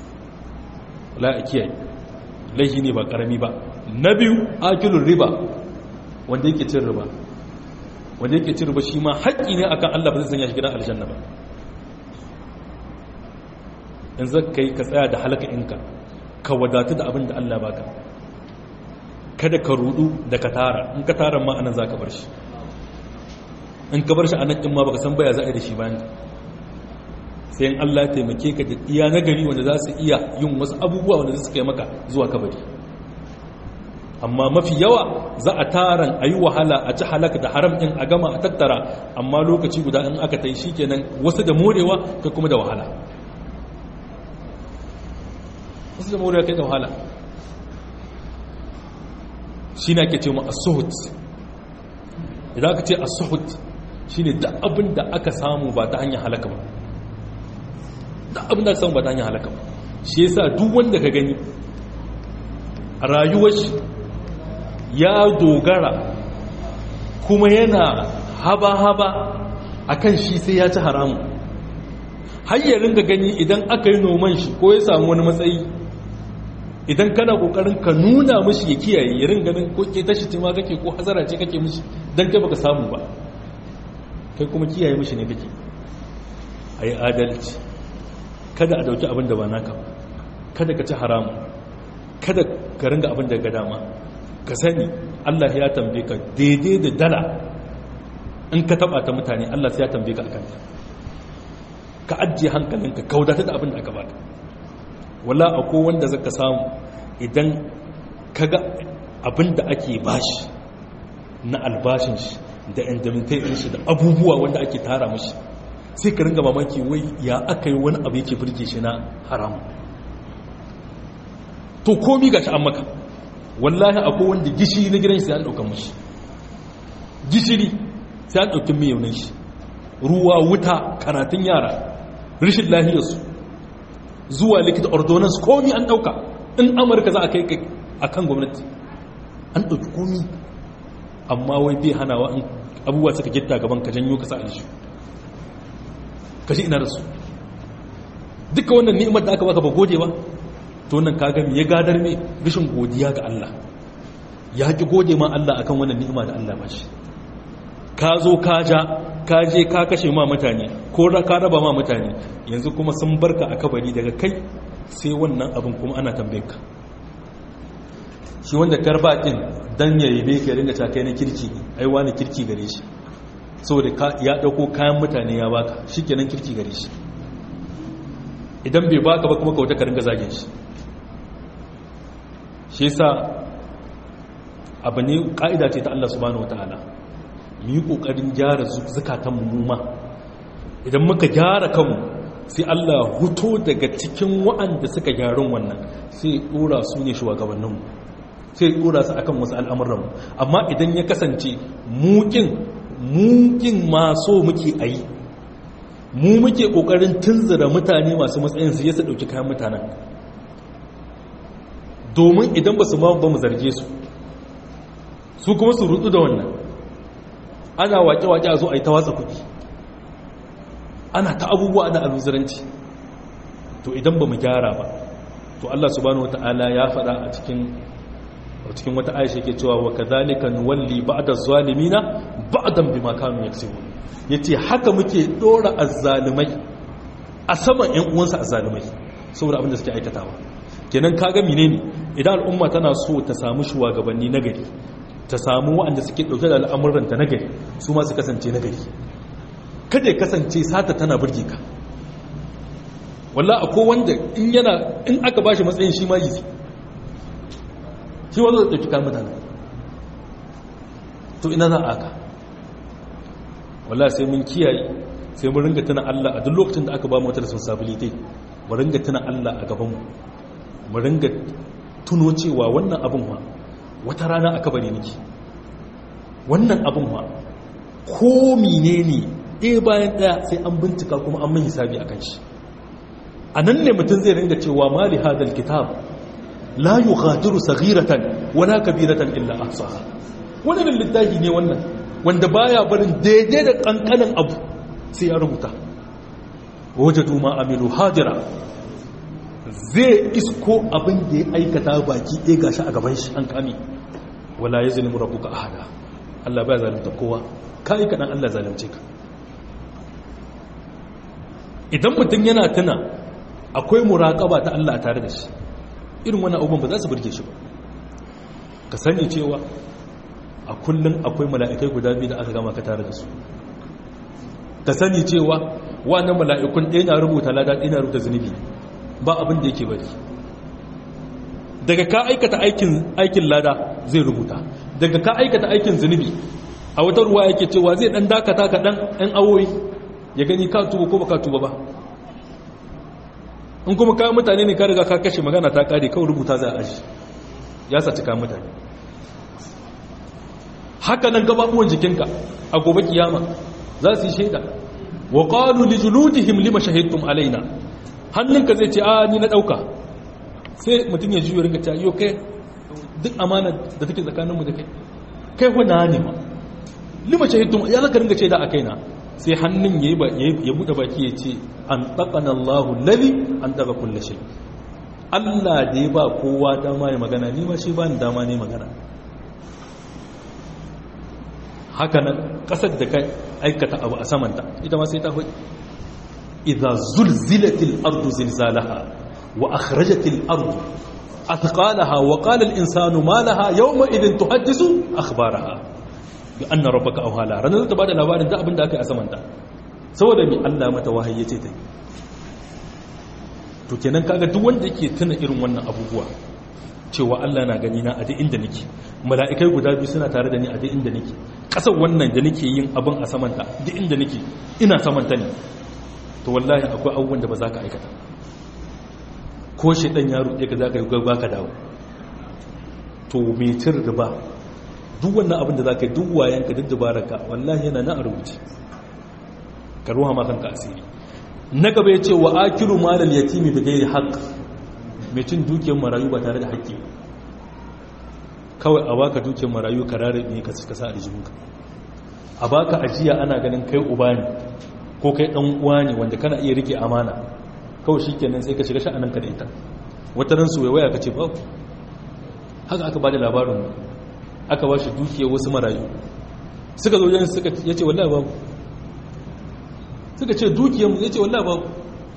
la a kiyaye laihi ne ba ƙarami ba na biyu akilun riba wanda yake cin riba wanda yake cin riba shi ma haƙƙi ne akan Allah ba zai sanya shi gidan aljanna ba in zaka yi ka tsaya da halaka inka ka wadatu da abin da Allah baka kada ka rudu da ka tara in ka tara ma anan zaka bar shi in ka bar shi anan din ma baka san baya za a yi da shi bayan sai in Allah ya taimake ka da iya nagari wanda za su iya yin wasu abubuwa wanda za su kai maka zuwa kabari amma mafi yawa za a taran a yi wahala a ci halaka da haram ɗin a gama a tattara amma lokaci guda in aka ta yi shi kenan wasu da morewa kai kuma da wahala wasu da morewa kai da wahala shi na ke ce mu asuhut idan aka ce asuhut shi ne da abin da aka samu ba ta hanyar halaka ba da abin da aka samu ba ta hanyar halaka ba shi yasa duk wanda ka gani a rayuwar shi ya dogara kuma yana haba-haba a kan shi sai ya ci haramu hayyarin ga gani idan aka yi noman shi ko ya samu wani matsayi idan kana kokarin ka nuna mishi ya kiyaye ya ringa ganin ko ke tashi ma kake ko hazara ce kake mishi dan kai baka samu ba kai kuma kiyaye mishi ne kake ayi adalci kada a dauki abin da ba naka ba kada ka ci haramu kada ka ringa abin da ga dama ka sani Allah ya tambaye ka daidai da dala in ka taba ta mutane Allah sai ya tambaye ka akan ka ajiye hankalinka kaudata da abin da aka baka wala akwai wanda zaka samu idan kaga abin da ake bashi na albashin shi da indemnitation shi da abubuwa wanda ake tara mashi sai ka ringa mamaki wai ya aka yi wani abu yake birge shi na haram to komi ga shi an maka wallahi akwai wanda gishiri na gidan shi sai an ɗaukan mashi gishiri sai an ɗaukin mai yaunin shi ruwa wuta karatun yara rashin lahiyarsu zuwa likita ordonance komi an ɗauka in amurka za a kai a kan gwamnati an ɗauki komi amma wai bai hanawa in abubuwa suka gitta gaban ka janyo ka sa alishu ka shi ina da su duka wannan ni'imar da aka baka ba gode ba to nan kaga me ya gadar me rashin godiya ga Allah ya ki gode ma Allah akan wannan ni'ima da Allah ba shi ka zo ka ja ka je ka kashe ma mutane ko ka raba ma mutane yanzu kuma sun barka a kabari daga kai sai wannan abin kuma ana tambaye ka shi wanda karbakin dan ya yabe ka ringa ta kai na kirki ne ai wani kirki gare shi saboda ya dauko kayan mutane ya baka shikenan kirki gare shi idan bai baka ba kuma ka wata ka ringa zagin shi shi yasa abu ne ka'ida ce ta Allah subhanahu wataala mu yi kokarin gyara zukatan mu ma idan muka gyara kanmu sai Allah huto daga cikin wa'anda suka gyarun wannan sai dora su ne shugabanninmu sai dora su akan wasu al'amuranmu amma idan ya kasance mukin mukin maso muke ayi mu muke kokarin tunzura mutane masu matsayin su yasa dauki kayan mutanen domin idan ba su ma ba mu zarge su su kuma su rutu da wannan ana wake-wake a zo a yi ta watsa kudi ana ta abubuwa da aluzuranci to idan ba mu gyara ba to Allah subhanahu wata'ala ya faɗa a cikin a cikin wata aisha ke cewa wa kadhalika nuwalli ba'da zalimina ba'dan bima kanu yaksubun yace haka muke dora azzalimai a saman ƴan uwansa azzalimai saboda abin da suke aikatawa kenan kaga menene idan al'umma tana so ta samu shugabanni nagari ta samu waɗanda suke ɗauke da al'amuranta nagari su ma su kasance nagari kada ya kasance sata tana burge ka walla akwai wanda in yana in aka bashi matsayin shi ma yi shi wanda zai ɗauki kan mutane to ina za a aka walla sai mun kiyaye sai mun ringa tuna Allah a duk lokacin da aka ba mu wata responsibility mu ringa tuna Allah a gaban mu mu ringa tuno cewa wannan abin wa wata rana aka bari niki wannan abin wa ko menene ɗaya bayan ɗaya sai an bincika kuma an mun hisabi a kan shi a nan ne mutum zai ringa cewa mali hadal kitab la yughadiru saghiratan wala kabiratan illa ahsaha wannan littafi ne wannan wanda baya barin daidai da kankanin abu sai ya rubuta wajadu ma amilu hadira zai isko abin da ya aikata baki ɗaya gashi a gaban shi an kame wala yazlimu rabbuka ahada Allah baya zalunta kowa kai kadan Allah zalunce ka idan mutum yana tuna akwai muraƙaba ta Allah a tare da shi irin wani abubuwan ba za su burge shi ba ka sani cewa a kullum akwai mala'ikai guda biyu da aka gama ka tare da su ka sani cewa wannan mala'ikun ɗaya na rubuta lada ɗaya na rubuta zunubi ba abin da yake bari daga ka aikata aikin lada zai rubuta daga ka aikata aikin zunubi a wata ruwa yake cewa zai ɗan dakata ka ɗan ɗan awoyi ya gani ka tuba ko ba ka tuba ba in kuma kayan mutane ne ka riga ka kashe magana ta kare kawai rubuta za a aji ya saci kayan mutane haka nan gababuwan jikinka a gobe kiyama za su yi shaida wa qalu li juludihim lima shahidtum alaina hannunka zai ce a ni na dauka sai mutum ya juyo ringa ta yo kai duk amana da take tsakaninmu da kai kai wa na ne ma lima shahidtum ya zaka ringa shaida a kaina sai hannun ya buɗe baki ya ce an ɗaƙana Allahu lali an ɗaga kulle shi Allah da ya ba kowa dama ya magana ni ma shi ba ni dama ne magana haka nan ƙasar da kai aikata abu a samanta ita ma sai ta hudu idza zulzilatil ardu zilzalaha wa akhrajatil ardu athqalaha wa qala al insanu ma laha yawma idin tuhaddisu akhbaraha bi anna rabbaka awhala ranar ta bada labarin da abin da aka yi a samanta saboda mi Allah mata wahayi yace ta to kenan kaga duk wanda yake tuna irin wannan abubuwa cewa Allah na gani na a duk inda nake mala'ikai guda biyu suna tare da ni a duk inda nake kasar wannan da nake yin abin a samanta duk inda nake ina samanta ne to wallahi akwai abubuwan da ba za ka aikata ko shi dan yaro ɗaya ka za ka yi gaba ka dawo to mai cin riba duk wannan abin da za ka yi duk wayanka duk dubararka wallahi yana na a rubuce ka ruwa ma kanka asiri na gaba ya ce wa akiru malal yatimi da gairi haƙ mai cin dukiyar marayu ba tare da haƙƙi kawai a baka dukiyar marayu ka rare ne ka sa a rijinka a baka ajiya ana ganin kai uba ne ko kai ɗan uwa ne wanda kana iya rike amana kawai shi kenan sai ka shiga sha'aninka da ita wata ran su waya ka ce ba haka aka ba da labarin aka ba shi dukiyar wasu marayu suka zo yin suka ya ce wallahi babu suka ce dukiyar ya ce wallahi babu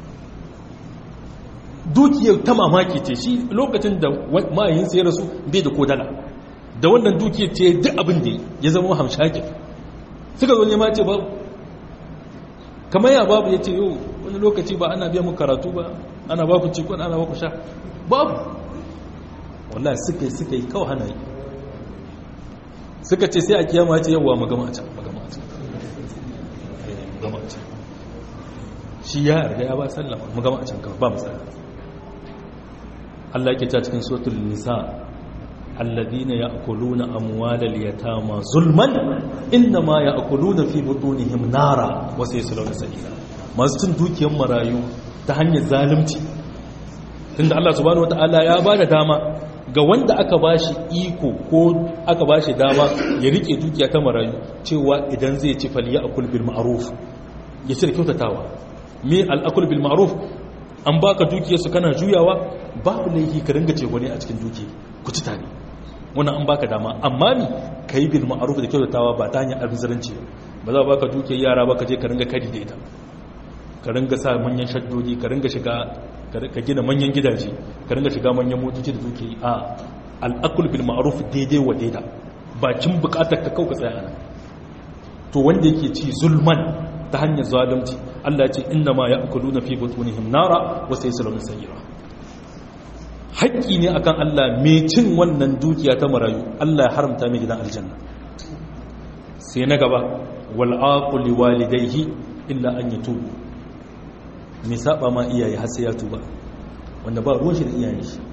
dukiyar ta mamaki ce shi lokacin da ma'ayinsa ya rasu bai da kodala da wannan dukiyar ce duk abin da ya zama hamshakin suka zo nema ce babu kamar ya babu ya ce yau wani lokaci ba ana biya mu karatu ba ana ba ku cikon ana ba ku sha babu wallahi suka yi suka yi kawai hana yi suka ce sai a kiyama ce yawwa magama a can magama a can magama a can shi ya yarda ya ba sallama magama a can kawai ba matsala Allah yake ta cikin suratul nisa alladhina ya'kuluna amwalal yatama zulman inma ya'kuluna fi butunihim nara wa sayaslawna sa'ira masu cin dukiyar marayu ta hanyar zalunci tunda Allah subhanahu wataala ya bada dama ga wanda aka bashi iko ko aka bashi dama ya rike dukiya ta marayu cewa idan zai ci fal ya'kul bil ma'ruf ya ci da kyautatawa me al akul bil ma'ruf an baka dukiyarsu kana juyawa babu laifi ka ringa ce wani a cikin duki ku ci tare wannan an baka dama amma mi ka yi bil ma'aruf da kyautatawa ba ta hanyar albizaranci ba za baka dukiyar yara ba ka je ka ringa kari da ita ka ringa sa manyan shaddodi ka ringa shiga ka gina manyan gidaje ka ringa shiga manyan motoci da dukiyi a al'akul bil ma'aruf daidai wa daida bakin bukatar ka kauka tsaya nan to wanda yake ci zulman ta hanyar zalunci Allah ce inna ma ya'kuluna fi butunihim nara wa sayasluna sayira haƙƙi ne akan Allah mai cin wannan dukiya ta marayu Allah ya haramta mai gidan aljanna sai na gaba wal aquli walidayhi illa an yatubu mai saba ma iyaye har sai ya tuba wanda ba ruwan shi da iyayen shi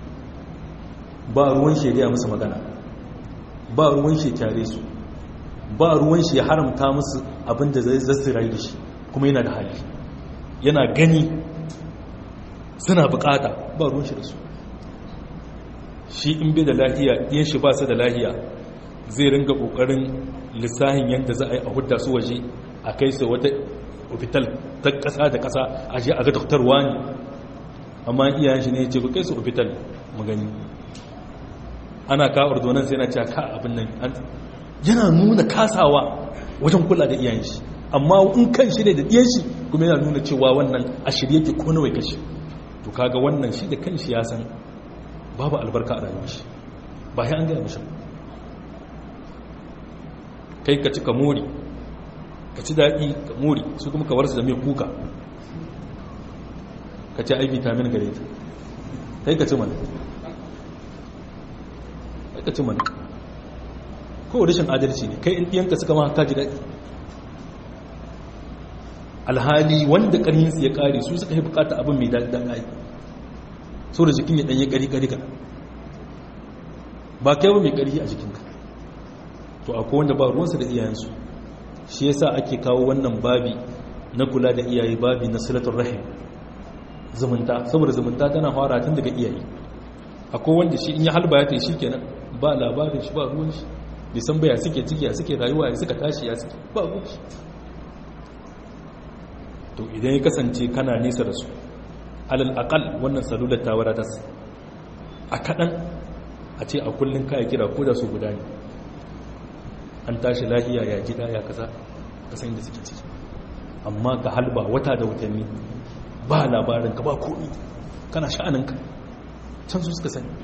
ba ruwan shi da musu magana ba ruwan shi kyare su ba ruwan shi ya haramta musu abin da zai zasu rayu da shi kuma yana da hali yana gani suna bukata ba ruwan shi da su shi in bai da lahiya yin shi ba su da lahiya zai ringa kokarin lissahin yadda za a yi a hudda su waje a kai su wata ofital ta kasa da kasa a je a ga doktorwa ne amma iyayen shi ne ya ce ku kai su ofital magani ana ka ordonansa yana cewa ka abin nan yana nuna kasawa wajen kula da iyayen shi amma in kan shi ne da iyayen shi kuma yana nuna cewa wannan a shirye ke ko nawai kashi to kaga wannan shi da kan shi ya san babu albarka a rayuwar shi ba ya an gaya mishi kai ka ci ka mori ka ci daɗi ka mori su kuma ka warsu da mai kuka ka ci ai vitamin gare ta kai ka ci mana kai ka ci mana ko rashin adalci ne kai in ɗiyanka suka ma haka ji daɗi alhali wanda ƙarhinsu ya ƙare su suka yi bukata abin mai daɗi daɗi so da jikin ya ɗanye ƙari-ƙari ka ba kai ba mai ƙarhi a jikinka to akwai wanda ba ruwansa da iyayensu shi yasa ake kawo wannan babi na kula da iyaye babi na silatun rahim zumunta saboda zumunta tana fara tun daga iyaye akwai wanda shi in ya halba ya tai shi kenan ba labarin shi ba ruwan shi bai san baya suke ciki ya suke rayuwa ya suka tashi ya suke ba ruwan shi to idan ya kasance kana nesa da su alal aqal wannan salular ta wadatas a kadan a ce a kullun kai kira ko da su guda ne an tashi lahiya ya gida ya kaza kasan da suke ciki amma ka halba wata da watanni ba labarin ka ba komi kana sha'aninka can su suka sani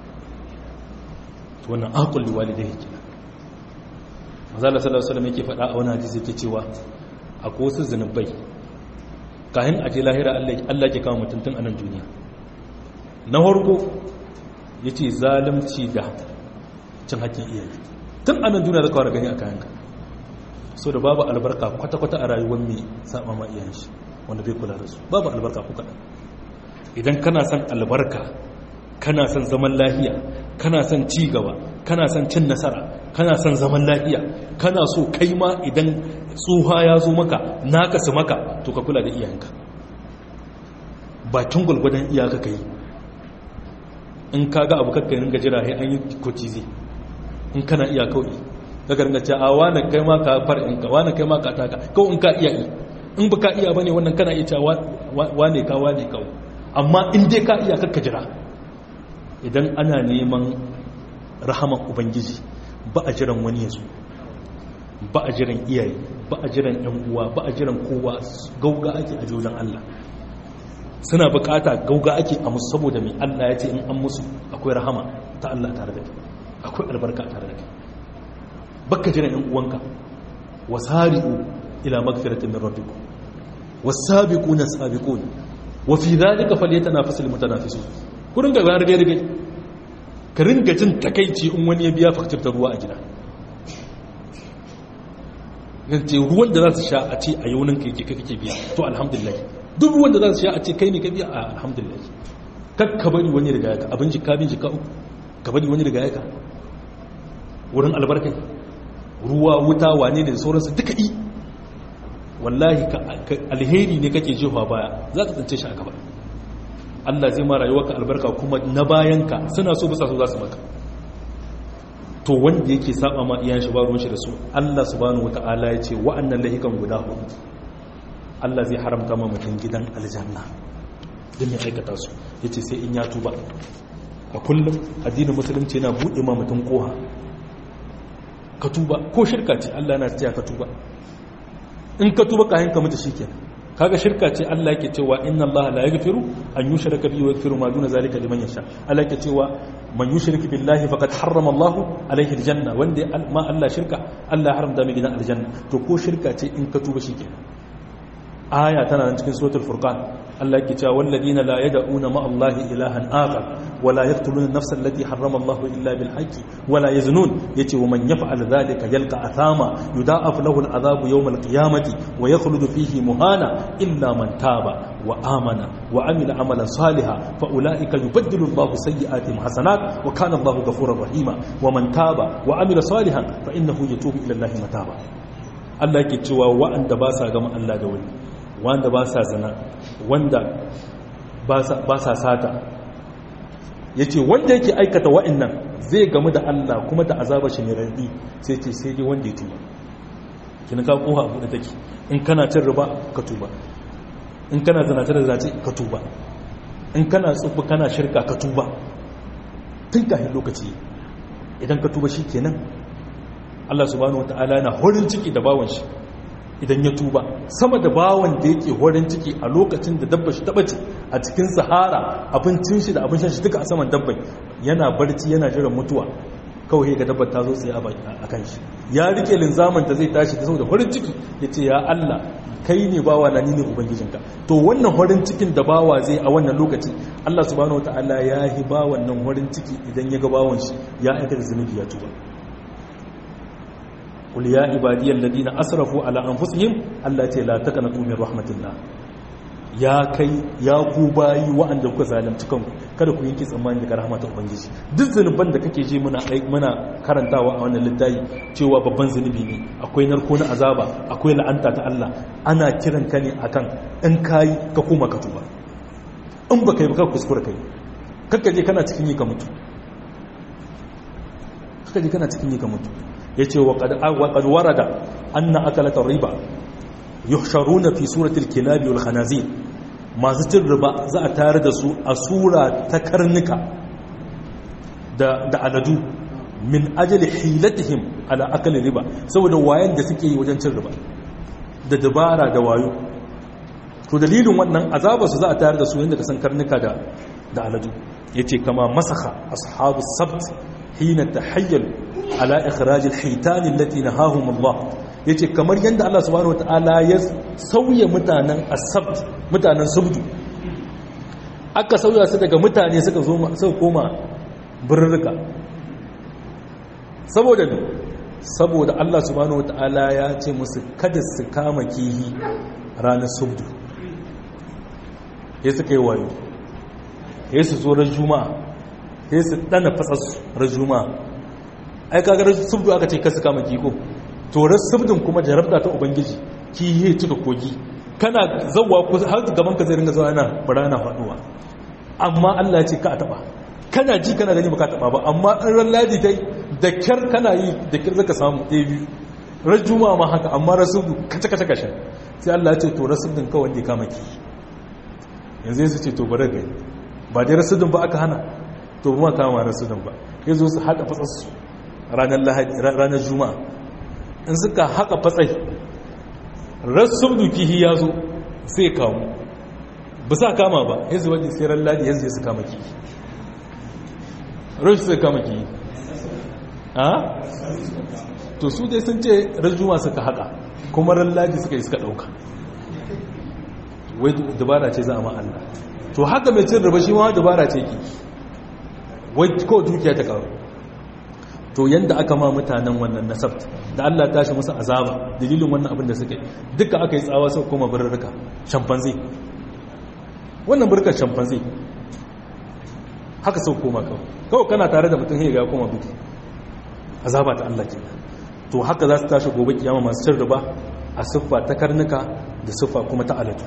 to wannan aqul liwalidayhi kenan mazala sallallahu alaihi wasallam yake faɗa a wani hadisi yake cewa akwai wasu zanubai kayan aje lahira Allah ke kawo mutum tun a nan duniya na farko ya ce zalimci da cin haƙƙin iyaye tun a nan duniya zaka wara gani a kayanka so da babu albarka kwata-kwata a rayuwar mai saba ma iyayen shi wanda bai kula da su babu albarka ko kaɗan idan kana son albarka kana son zaman lafiya kana son ci gaba kana son cin nasara kana son zaman lafiya kana so kai ma idan tsuha ya zo maka naka su maka to ka kula da iyayenka bakin gwalgwadon iyaka ka yi in ka ga abu kakka ringa jira sai an yi kotizi in kana iya kawai daga ringa ce a wane kai ma ka far in ka wane kai ma ka taka kawai in ka iya yi in ba ka iya bane wannan kana iya cewa wane ka wane kawai amma in dai ka iya kakka jira idan ana neman rahaman ubangiji ba a jiran wani ya zo ba a jiran iyaye ba a jiran yan uwa ba a jiran kowa gauga ake a jojan Allah suna bukata gauga ake a musu saboda mai Allah ya ce in an musu akwai rahama ta Allah tare da kai akwai albarka tare da kai baka jiran yan uwanka wasari'u ila magfiratin min rabbikum was-sabiquna as-sabiqun wa fi dhalika falyatanafasul mutanafisun ku ringa ga rage rage ka ringa jin takeici in wani ya biya faktir ta ruwa a gida ce ruwan da za su sha a ce a yaunin kai ke kake biya to alhamdulillah duk ruwan da za su sha a ce kai ne ka biya a alhamdulillah kak ka bari wani riga yaka abin jika bin jika uku ka bari wani riga yaka wurin albarkai ruwa wuta wane ne da sauransu duka yi wallahi alheri ne kake jefa baya za ka tsince shi a gaba Allah zai ma rayuwarka albarka kuma na bayanka suna so bisa so za su maka to wanda yake saba ma iyan shi ba ruwan shi da su Allah subhanahu wata'ala ya ce wa'annan lahikan guda hudu Allah zai haramta ma mutum gidan aljanna don ya aikata su ya ce sai in ya tuba a kullum addinin musulunci yana buɗe ma mutum koha ka tuba ko shirka ce Allah na cewa ka tuba in ka tuba kayan ka mutu shikenan kaga shirka ce Allah yake cewa inna Allah la yaghfiru an yushraka bihi wa yaghfiru ma duna zalika liman yasha Allah yake cewa man yushrik billahi faqad harrama Allah alayhi aljanna wanda ma Allah shirka Allah haramta mai gidan aljanna to ko shirka ce in ka tuba shikenan aya tana nan cikin suratul furqan Allah yake cewa walladina la yad'una ma Allah ilahan akhar wa la yaqtuluna an-nafsa allati harrama Allah illa bil haqqi wa la yaznun yace wa man yaf'al dhalika yalqa athama yudha'af lahu al-'adhabu yawm al-qiyamati wa yakhludu fihi muhana illa man taba wa amana wa amila amalan salihan fa ulaika yubaddilu Allah sayyi'atihim hasanat wa kana Allah ghafurur rahima wa man taba wa amila salihan fa innahu yatubu ila Allah mataba Allah yake cewa wa'anda ba sa gama Allah da wani wanda ba sa zina wanda ba sa sata ya ce wanda yake aikata wa'annan zai gamu da Allah kuma da azabar shi mai rarrabi sai ce sai dai wanda ya tuba kina ka koha abu da take in kana cin riba ka tuba in kana zinace da zace ka tuba in kana tsubu kana shirka ka tuba tun kafin lokaci idan ka tuba shi kenan Allah subhanahu wataala yana horin ciki da bawon shi idan ya tuba sama da bawan da yake horin ciki a lokacin da dabba shi taɓace a cikin sahara abincin shi da abin shan shi duka a saman dabbai yana barci yana jiran mutuwa kawai ga dabbar ta zo tsaye a kan shi ya rike linzamin ta zai tashi ta saboda horin ciki ya ce ya Allah kai ne bawa na ni ne ubangijinka to wannan horin cikin da bawa zai a wannan lokaci Allah subhanahu wataala ya yi bawan nan horin ciki idan ya ga bawan shi ya aikata zunubi ya tuba قل يا عبادي الذين اسرفوا على انفسهم التي لا تقنطوا من رحمه الله ya kai ya ku bayi wa'anda kuka zalunci kanku kada ku yanke tsammani daga rahmatar ubangiji duk zanuban da kake je muna muna karantawa a wannan littafi cewa babban zanubi ne akwai narko na azaba akwai la'anta ta Allah ana kiran ka ne akan in kai ka koma ka tuba in baka yi baka kuskura kai kakka je kana cikin yi ka mutu kakka je kana cikin yi ka mutu ya ce wa ƙadwara da an na akalatar riba yuhsharuna fi suratul kilabi wal khanazir masu cin riba za a tare da su a sura ta karnuka da aladu min ajali hilatihim ala akali riba saboda wayan da suke yi wajen cin riba da dabara da wayo to dalilin wannan azabarsu za a tare da su yadda ka san karnuka da aladu yace kama masaka ashabu sabt hina tahayyalu ala ikhrajil hitan allati nahahum Allah yace kamar yanda Allah subhanahu wataala ya sauya mutanen asabt mutanen subdu aka sauya su daga mutane suka zo suka koma birrika saboda ne saboda Allah subhanahu wataala ya ce musu kada su kama kihi ranar subdu ya suka yi wayo ya su zo ran juma'a ya su dana fasas ran juma'a ai kaga subdu aka ce kasu kama kiko to subdin kuma jarabta ta ubangiji ki yi cika kogi kana zawwa ko har gaban ka zai ringa zuwa yana barana faduwa amma Allah ya ce ka taba kana ji kana gani baka taba ba amma an ran ladi tai da kyar kana yi da kyar zaka samu ɗaya biyu ran juma'a ma haka amma rasubdu kace kace kashe sai Allah ya ce to rasubdin ka wanda ya kama ki yanzu sai ce to bare gani ba dai rasudin ba aka hana to ba ma kama rasudin ba yanzu su hada fasassu ranar juma'a in suka haka fatsai rassun dukihi ya zo sai kamu ba sa kama ba yanzu wani sai ran ladi yanzu ya su kama kihi rashin sai kama kihi ha? to su dai sun ce ran juma'a suka haka kuma ran ladi suka yi suka ɗauka wai dubara ce za a ma'alla to haka mai cin riba shi ma dubara ce ki wai ko dukiya ta karu to yanda aka ma mutanen wannan nasabt da Allah tashi musu azaba dalilin wannan abin da suka yi duka aka yi tsawa sau koma birrika shampanzi wannan birkar shampanzi haka sau koma kawai kawai kana tare da mutum ya ga koma biki azaba ta Allah ke to haka za su tashi gobe kiyama masu cin riba a siffa ta karnuka da siffa kuma ta alatu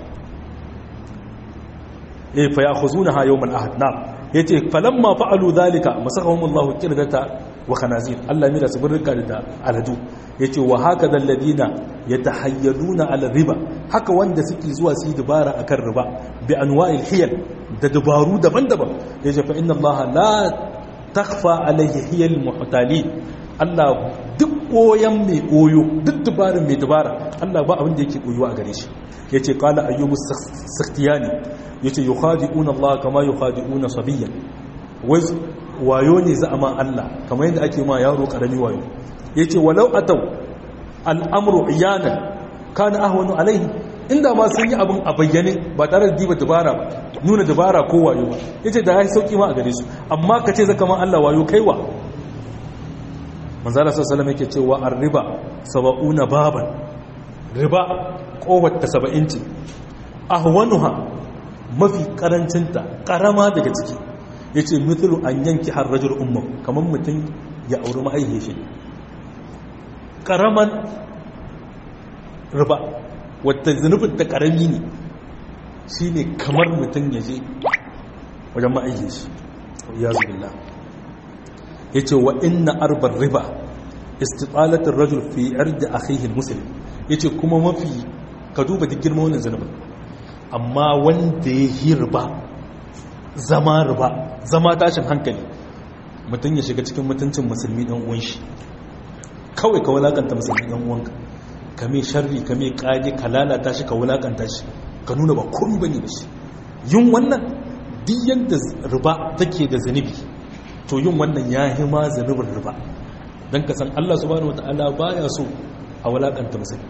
eh fa ya'khuzunaha yawm al-ahad na yace falamma fa'alu dhalika masakahum Allah qirdata wa khanazir Allah mira su burka da aladu yace wa hakada alladina yatahayyaluna ala riba haka wanda suke zuwa su yi dubara akan riba bi anwa'il hiyal da dubaru daban-daban yace fa inna Allah la takhfa alayhi hiyal muhtali Allah duk koyan mai koyo duk dubarin mai dubara Allah ba abin da yake koyuwa a gare shi yace qala ayyubu sakhtiyani yace yukhadi'una Allah kama yukhadi'una sabiyyan wai wayo ne za a ma Allah kamar yadda ake ma yaro karami wayo yace walau ataw al'amru iyanan kana ahwanu alaihi inda ma sun yi abin a bayyane ba tare da diba dabara ba nuna dabara ko wayo ba yace da yayi sauki ma a gare su amma kace zaka ma Allah wayo kaiwa manzala sallallahu alaihi yake cewa ar-riba sab'una baban riba kowar ta 70 ce ahwanuha mafi karancinta karama daga ciki ya ce mithlu an yanki har rajul umar kamar mutum ya auri ma'aihe shi karaman riba wata zunubin ta karami ne shi ne kamar mutum ya je wajen ma'aihe shi ya zubilla ya ce wa inna arbar riba istitsalatin rajul fi arda akhihin musulun ya ce kuma mafi ka duba duk girma wannan zunubin amma wanda ya yi riba zama riba zama tashin hankali mutum ya shiga cikin mutuncin musulmi ɗan uwan shi kawai ka wulakanta musulmi ɗan uwanka ka mai sharri ka mai ƙage ka lalata shi ka wulakanta shi ka nuna ba komi bane da shi yin wannan duk yadda riba take da zunubi to yin wannan ya yi ma zunubin riba don ka san Allah subhanahu wata'ala baya so a wulakanta musulmi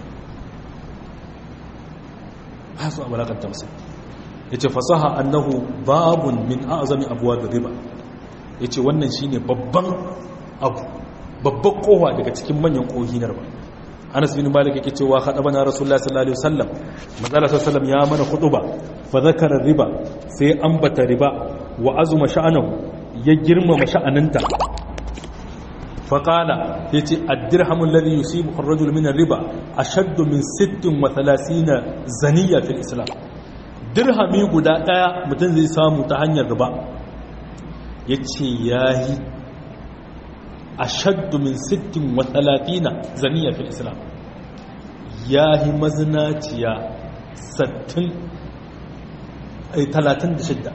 ba su a wulakanta musulmi ya ce fasaha annahu babun min azami abuwa da riba ya ce wannan shine babban abu babban kowa daga cikin manyan kohi na riba anas bin malik yake cewa hada bana rasulullah sallallahu alaihi wasallam manzala sallallahu ya mana khutuba fa zakara riba sai ambata riba wa azuma sha'anahu ya girmama sha'aninta fa qala yace ad-dirhamu alladhi yusibu ar-rajul min ar-riba ashaddu min 36 zaniya fil islam dirhami guda daya mutum zai samu ta hanyar riba yace yayi ashaddu min 36 zaniya fil islam yahi mazinaciya 60 ay 36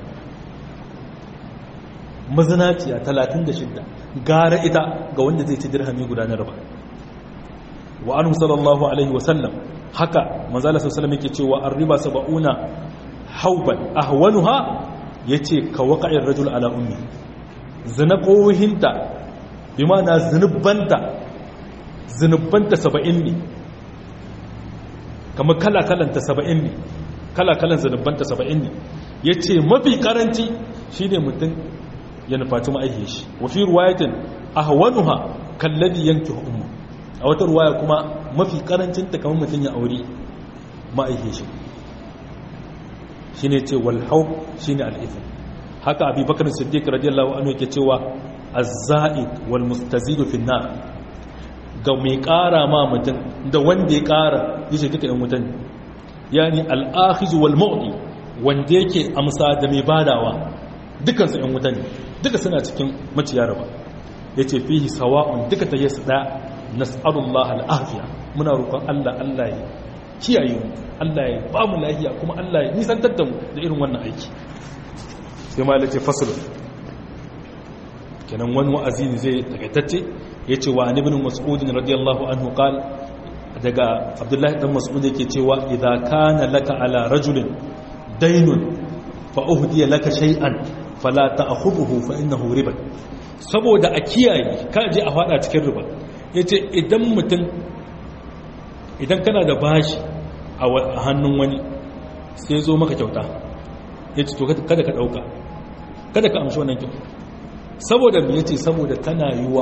mazinaciya 36 gara ita ga wanda zai ci dirhami guda na riba wa anhu sallallahu alaihi wa sallam haka manzala sallallahu alaihi yake cewa ar-riba sab'una hauban ahwanuha yace ka waqa'ir rajul ala ummi zina qohinta bi ma'ana zunubanta zunubanta 70 ne kama kala kalanta 70 ne kala kalan zunubanta 70 ne yace mafi karanci shine mutum ya nufaci ma'aihe shi wa fi riwayatin ahwanuha kalladhi yankihu ummu a wata ruwaya kuma mafi karancin ta kamar mutum ya aure ma'aihe shi shine ce wal haub shine al ithm haka abi bakar siddiq radiyallahu anhu yake cewa az-za'id wal mustazid fi an-nar ga mai kara ma mutum da wanda ya kara yace duka yan mutum yani al-akhiz wal mu'ti wanda yake amsa da mai badawa dukan su yan wuta ne duka suna cikin maciya raba yace fihi sawa'un duka ta yasu da nas'alullah al-afiya muna roƙon Allah Allah ya kiyaye mu Allah ya ba mu lafiya kuma Allah ya nisantar da mu da irin wannan aiki sai ma lace fasl kenan wani wa'azi ne zai takaitacce ya ce wa an ibn mas'udin radiyallahu anhu qal daga abdullahi dan mas'ud yake cewa idza kana laka ala rajulin daynun fa uhdiya laka shay'an fala ta'khudhuhu fa innahu riba saboda a kiyaye ka je a fada cikin riba yace idan mutum idan kana da bashi a hannun wani sai zo maka kyauta yace to kada ka dauka kada ka amshi wannan kyauta saboda me yace saboda tana yiwa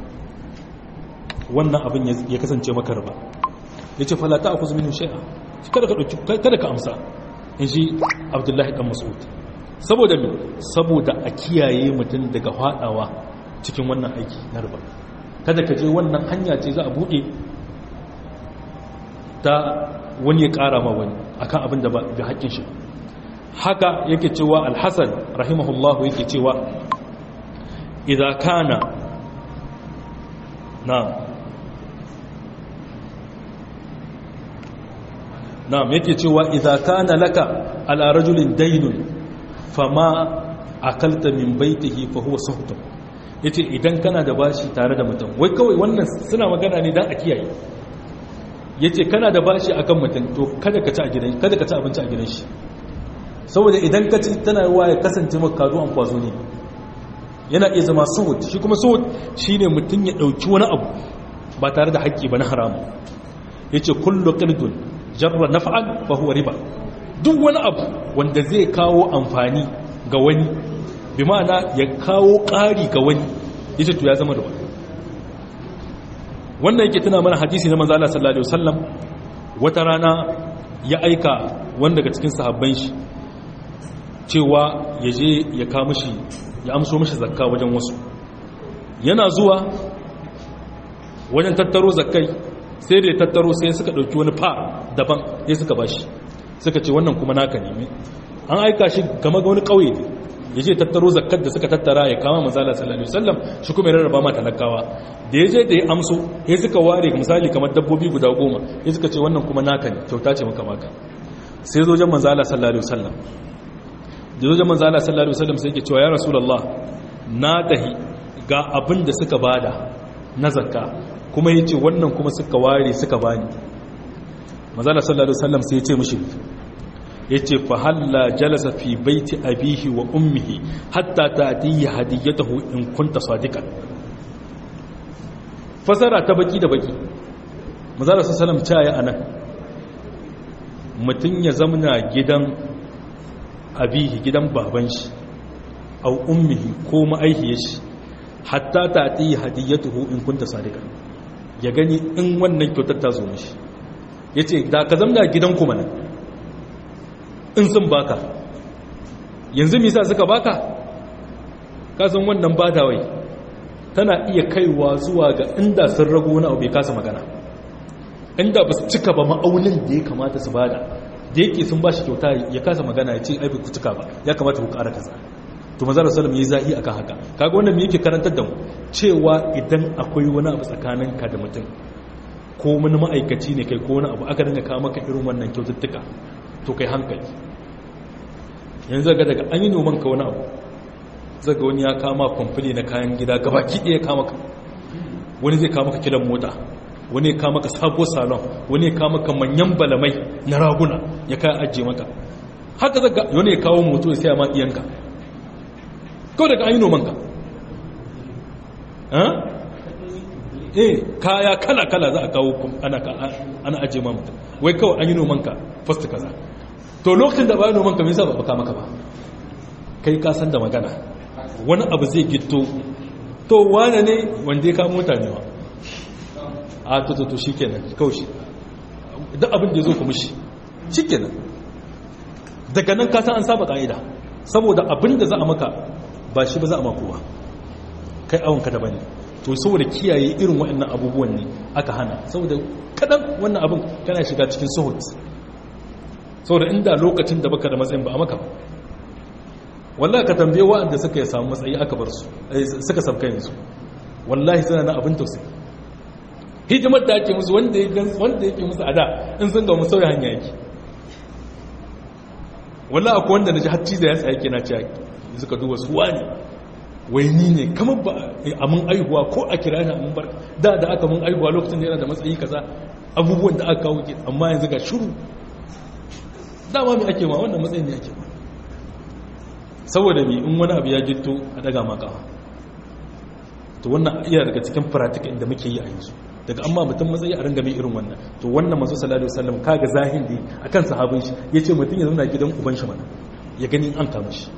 wannan abin ya kasance maka riba yace fala ta'khudhu minhu shay'a kada ka dauki kada ka amsa inji Abdullahi dan Mas'ud saboda me saboda a kiyaye mutum daga fadawa cikin wannan aiki na riba kada ka je wannan hanya ce za a bude ta wani ya kara ma wani akan abin da ba haƙƙin shi haka yake cewa al-Hasan rahimahullahu yake cewa idza kana na na'am yake cewa idza kana laka ala rajulin daynun fama akalta min baitihi fa huwa suhtu yace idan kana da bashi tare da mutum wai kawai wannan suna magana ne dan a kiyaye yace kana da bashi akan mutum to kada ka ci a gidan kada ka ci abinci a gidan shi saboda idan ka ci tana yawa ya kasance maka kazo an kwazo ne yana iya zama suhud shi kuma suhud shine mutum ya dauki wani abu ba tare da haƙƙi ba na haramu yace kullu qirdun jarra naf'an fa huwa riba duk wani abu wanda zai kawo amfani ga wani bi ma'ana ya kawo ƙari ga wani yace to ya zama riba wannan yake tuna mana hadisi na manzo Allah sallallahu alaihi wasallam wata rana ya aika wanda daga cikin sahabban shi cewa ya je ya kawo mishi ya amso mishi zakka wajen wasu yana zuwa wajen tattaro zakkai sai da ya tattaro sai suka ɗauki wani fa daban sai suka ba shi suka ce wannan kuma naka ne an aika shi game ga wani ƙauye ne ya je tattaro zakkar da suka tattara ya kama mazala sallallahu alaihi wasallam shi kuma ya rarraba ma talakawa da ya je da ya amso ya suka ware misali kamar dabbobi guda goma ya suka ce wannan kuma naka ne kyauta ce maka maka sai zo jan manzala sallallahu alaihi wasallam da zo jan manzala sallallahu alaihi wasallam sai yake cewa ya rasulullah na tahi ga abin da suka bada na zakka kuma ya ce wannan kuma suka ware suka bani mazala sallallahu alaihi wasallam sai ya ce mishi ya ce fahalla jalasa fi baiti abihi wa ummihi hatta ta'tihi hadiyatahu in kunta sadiqan fasara ta baki da baki mazala sallallahu alaihi wasallam ya anan mutun ya zamna gidan abihi gidan baban shi au ummihi ko ma'aihiyar shi hatta ta'tihi hadiyatuhu in kunta sadiqan ya gani in wannan kyautar ta zo mishi ya ce da ka zamna gidanku mana in sun baka yanzu misa suka baka kasan wannan badawai tana iya kaiwa zuwa ga inda sun rago wani abu bai kasa magana inda ba su cika ba ma'aunin da ya kamata su bada da yake sun ba shi kyauta ya kasa magana ya ce aibi ku cika ba ya kamata ku kara kaza to mazalar salam ya yi zahi akan haka kaga wannan me yake karantar da mu cewa idan akwai wani abu tsakaninka da mutum ko wani ma'aikaci ne kai ko wani abu aka dinga kawo maka irin wannan kyaututtuka to kai hankali yanzu ga daga an yi noman ka wani abu zaga wani ya kama kwamfani na kayan gida gaba kiɗe ya kama ka wani zai kama ka kilan mota wani ya kama ka sabo salon wani ya kama ka manyan balamai na raguna ya kayan ajiye maka haka zaga wani ya kawo moto ya saya ma iyanka kawai daga an yi noman ka eh kaya kala-kala za a kawo ana ajiye ma mutum wai kawai an yi noman ka fasta kaza to lokacin da ba yi noman ka nisa ba baka maka ba kai kasan da magana wani abu zai gito to wane ne wanda ya kawo mutane ba a to to to shi kenan kawai shi duk abin da ya zo kuma shi shi kenan daga nan kasan an saba ka'ida saboda abin da za a maka ba shi ba za a makowa kai awonka da bane to saboda kiyaye irin waɗannan abubuwan ne aka hana saboda kadan wannan abin kana shiga cikin suhut saboda inda lokacin da baka da matsayin ba a maka wallahi ka tambaye waɗanda suka samu matsayi aka bar su suka sabka yanzu wallahi suna na abin tausayi hidimar da ake musu wanda ya wanda yake musu ada in sun ga mu sauya hanya yake wallahi akwai wanda naji har ciza ya tsaya yake na cewa suka duba su wani wai ni ne kamar ba a mun aihuwa ko a kira ni a mun barka da da aka mun aihuwa lokacin da yana da matsayi kaza abubuwan da aka kawo ke amma yanzu ga shuru dama mai ake ma wannan matsayin ne ake ma saboda mai in wani abu ya jitto a daga maka to wannan iya daga cikin faratika inda muke yi a yanzu daga amma mutum matsayi a ringa mai irin wannan to wannan masu sallallahu alaihi wasallam kaga zahiri akan sahabin shi yace mutum ya zauna gidan uban shi mana ya gani an kama shi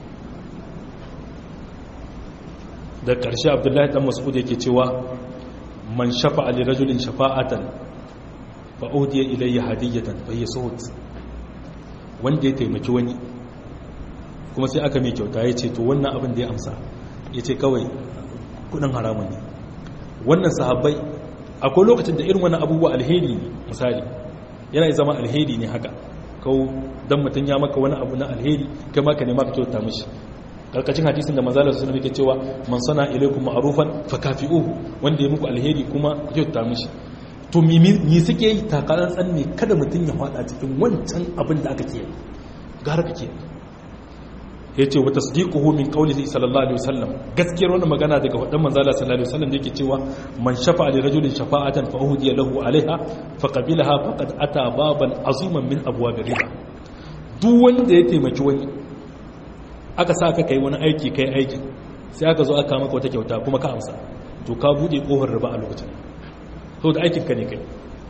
da ƙarshe abdullahi dan mas'ud yake cewa man shafa'a li rajulin shafa'atan fa udiya ilayya hadiyatan fa hiya suhut wanda ya taimaki wani kuma sai aka mai kyauta ya ce to wannan abin da ya amsa ya ce kawai kudin haramun ne wannan sahabbai akwai lokacin da irin wannan abubuwa alheri ne misali yana zama alheri ne haka kawo don mutum ya maka wani abu na alheri kai maka ne maka kyauta mishi karkacin hadisin da manzala su yake cewa man sana ilaikum ma'rufan fa kafi'uhu wanda ya muku alheri kuma kyauta mishi to mi suke yi takalan tsanne kada mutum ya fada cikin wancan abin da aka ke gara kake ya ce wa tasdiquhu min qawlihi sallallahu alaihi wasallam gaskiyar wannan magana daga fadan manzala sallallahu alaihi wasallam da yake cewa man shafa'a li rajulin shafa'atan fa uhdiya lahu alaiha fa qabilaha faqad ata baban aziman min abwab riba duk wanda ya taimaki wani aka sa ka kai wani aiki kai aikin sai aka zo aka maka wata kyauta kuma ka amsa to ka bude kofar riba a lokacin to da aikin ka ne kai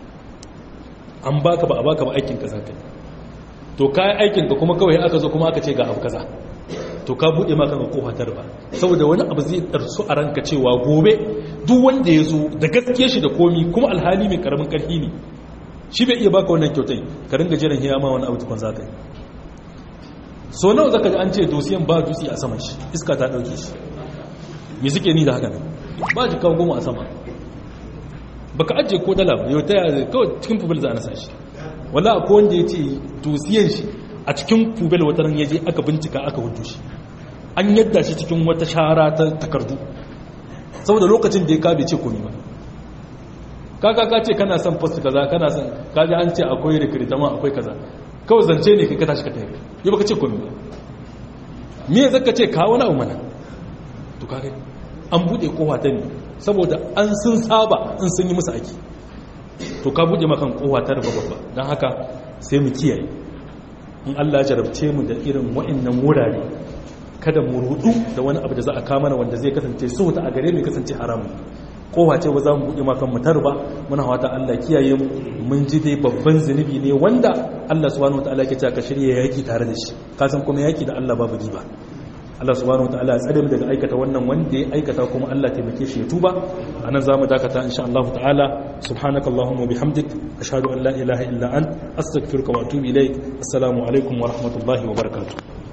an baka ba a baka ba aikin ka zaka to kai aikin ka kuma kawai aka zo kuma aka ce ga abu kaza to ka bude maka ga kofa ta riba saboda wani abu zai darsu a ranka cewa gobe duk wanda ya zo da gaskiya shi da komi kuma alhali mai karamin karfi ne shi bai iya baka wannan kyautai ka ringa jiran hiya ma wani abu tukun zaka yi so nawa zaka ji an ce dosiyan ba dutse a saman shi iska ta dauke shi me suke ni da haka ne ba ji kawo goma a sama baka ajiye ko dala ba yau ta yaya kawai cikin fubel za a nasa shi wala akwai wanda ya ce dosiyan shi a cikin fubel wata ran ya je aka bincika aka hudu shi an yadda shi cikin wata shara ta takardu saboda lokacin da ya kabe ce komi ba kaka ka ce kana son post kaza kana son kaji an ce akwai rikirtama akwai kaza kawai zance ne kai ka tashi ka tafi yi baka ce komi ba me zaka ce ka wani abu mana to kage an bude kowa ta ne saboda an sun saba in sun yi musu aiki to ka bude makan kowa ta ruba babba don haka sai mu kiyaye in Allah ya jarabce mu da irin wa'annan wurare kada mu rudu da wani abu da za a kama na wanda zai kasance so ta a gare mu kasance haramun kowa ce ba za mu buɗe makan mu tarba muna wata Allah kiyaye mu mun ji dai babban zunubi ne wanda Allah subhanahu wataala yake cewa ka shirye yaki tare da shi ka san kuma yaki da Allah babu riba Allah subhanahu wataala ya tsare mu daga aikata wannan wanda ya aikata kuma Allah taimake shi ya tuba anan zamu dakata insha Allah ta'ala subhanakallahumma bihamdik ashhadu an la ilaha illa ant astaghfiruka wa atubu ilaik assalamu alaikum wa rahmatullahi wa barakatuh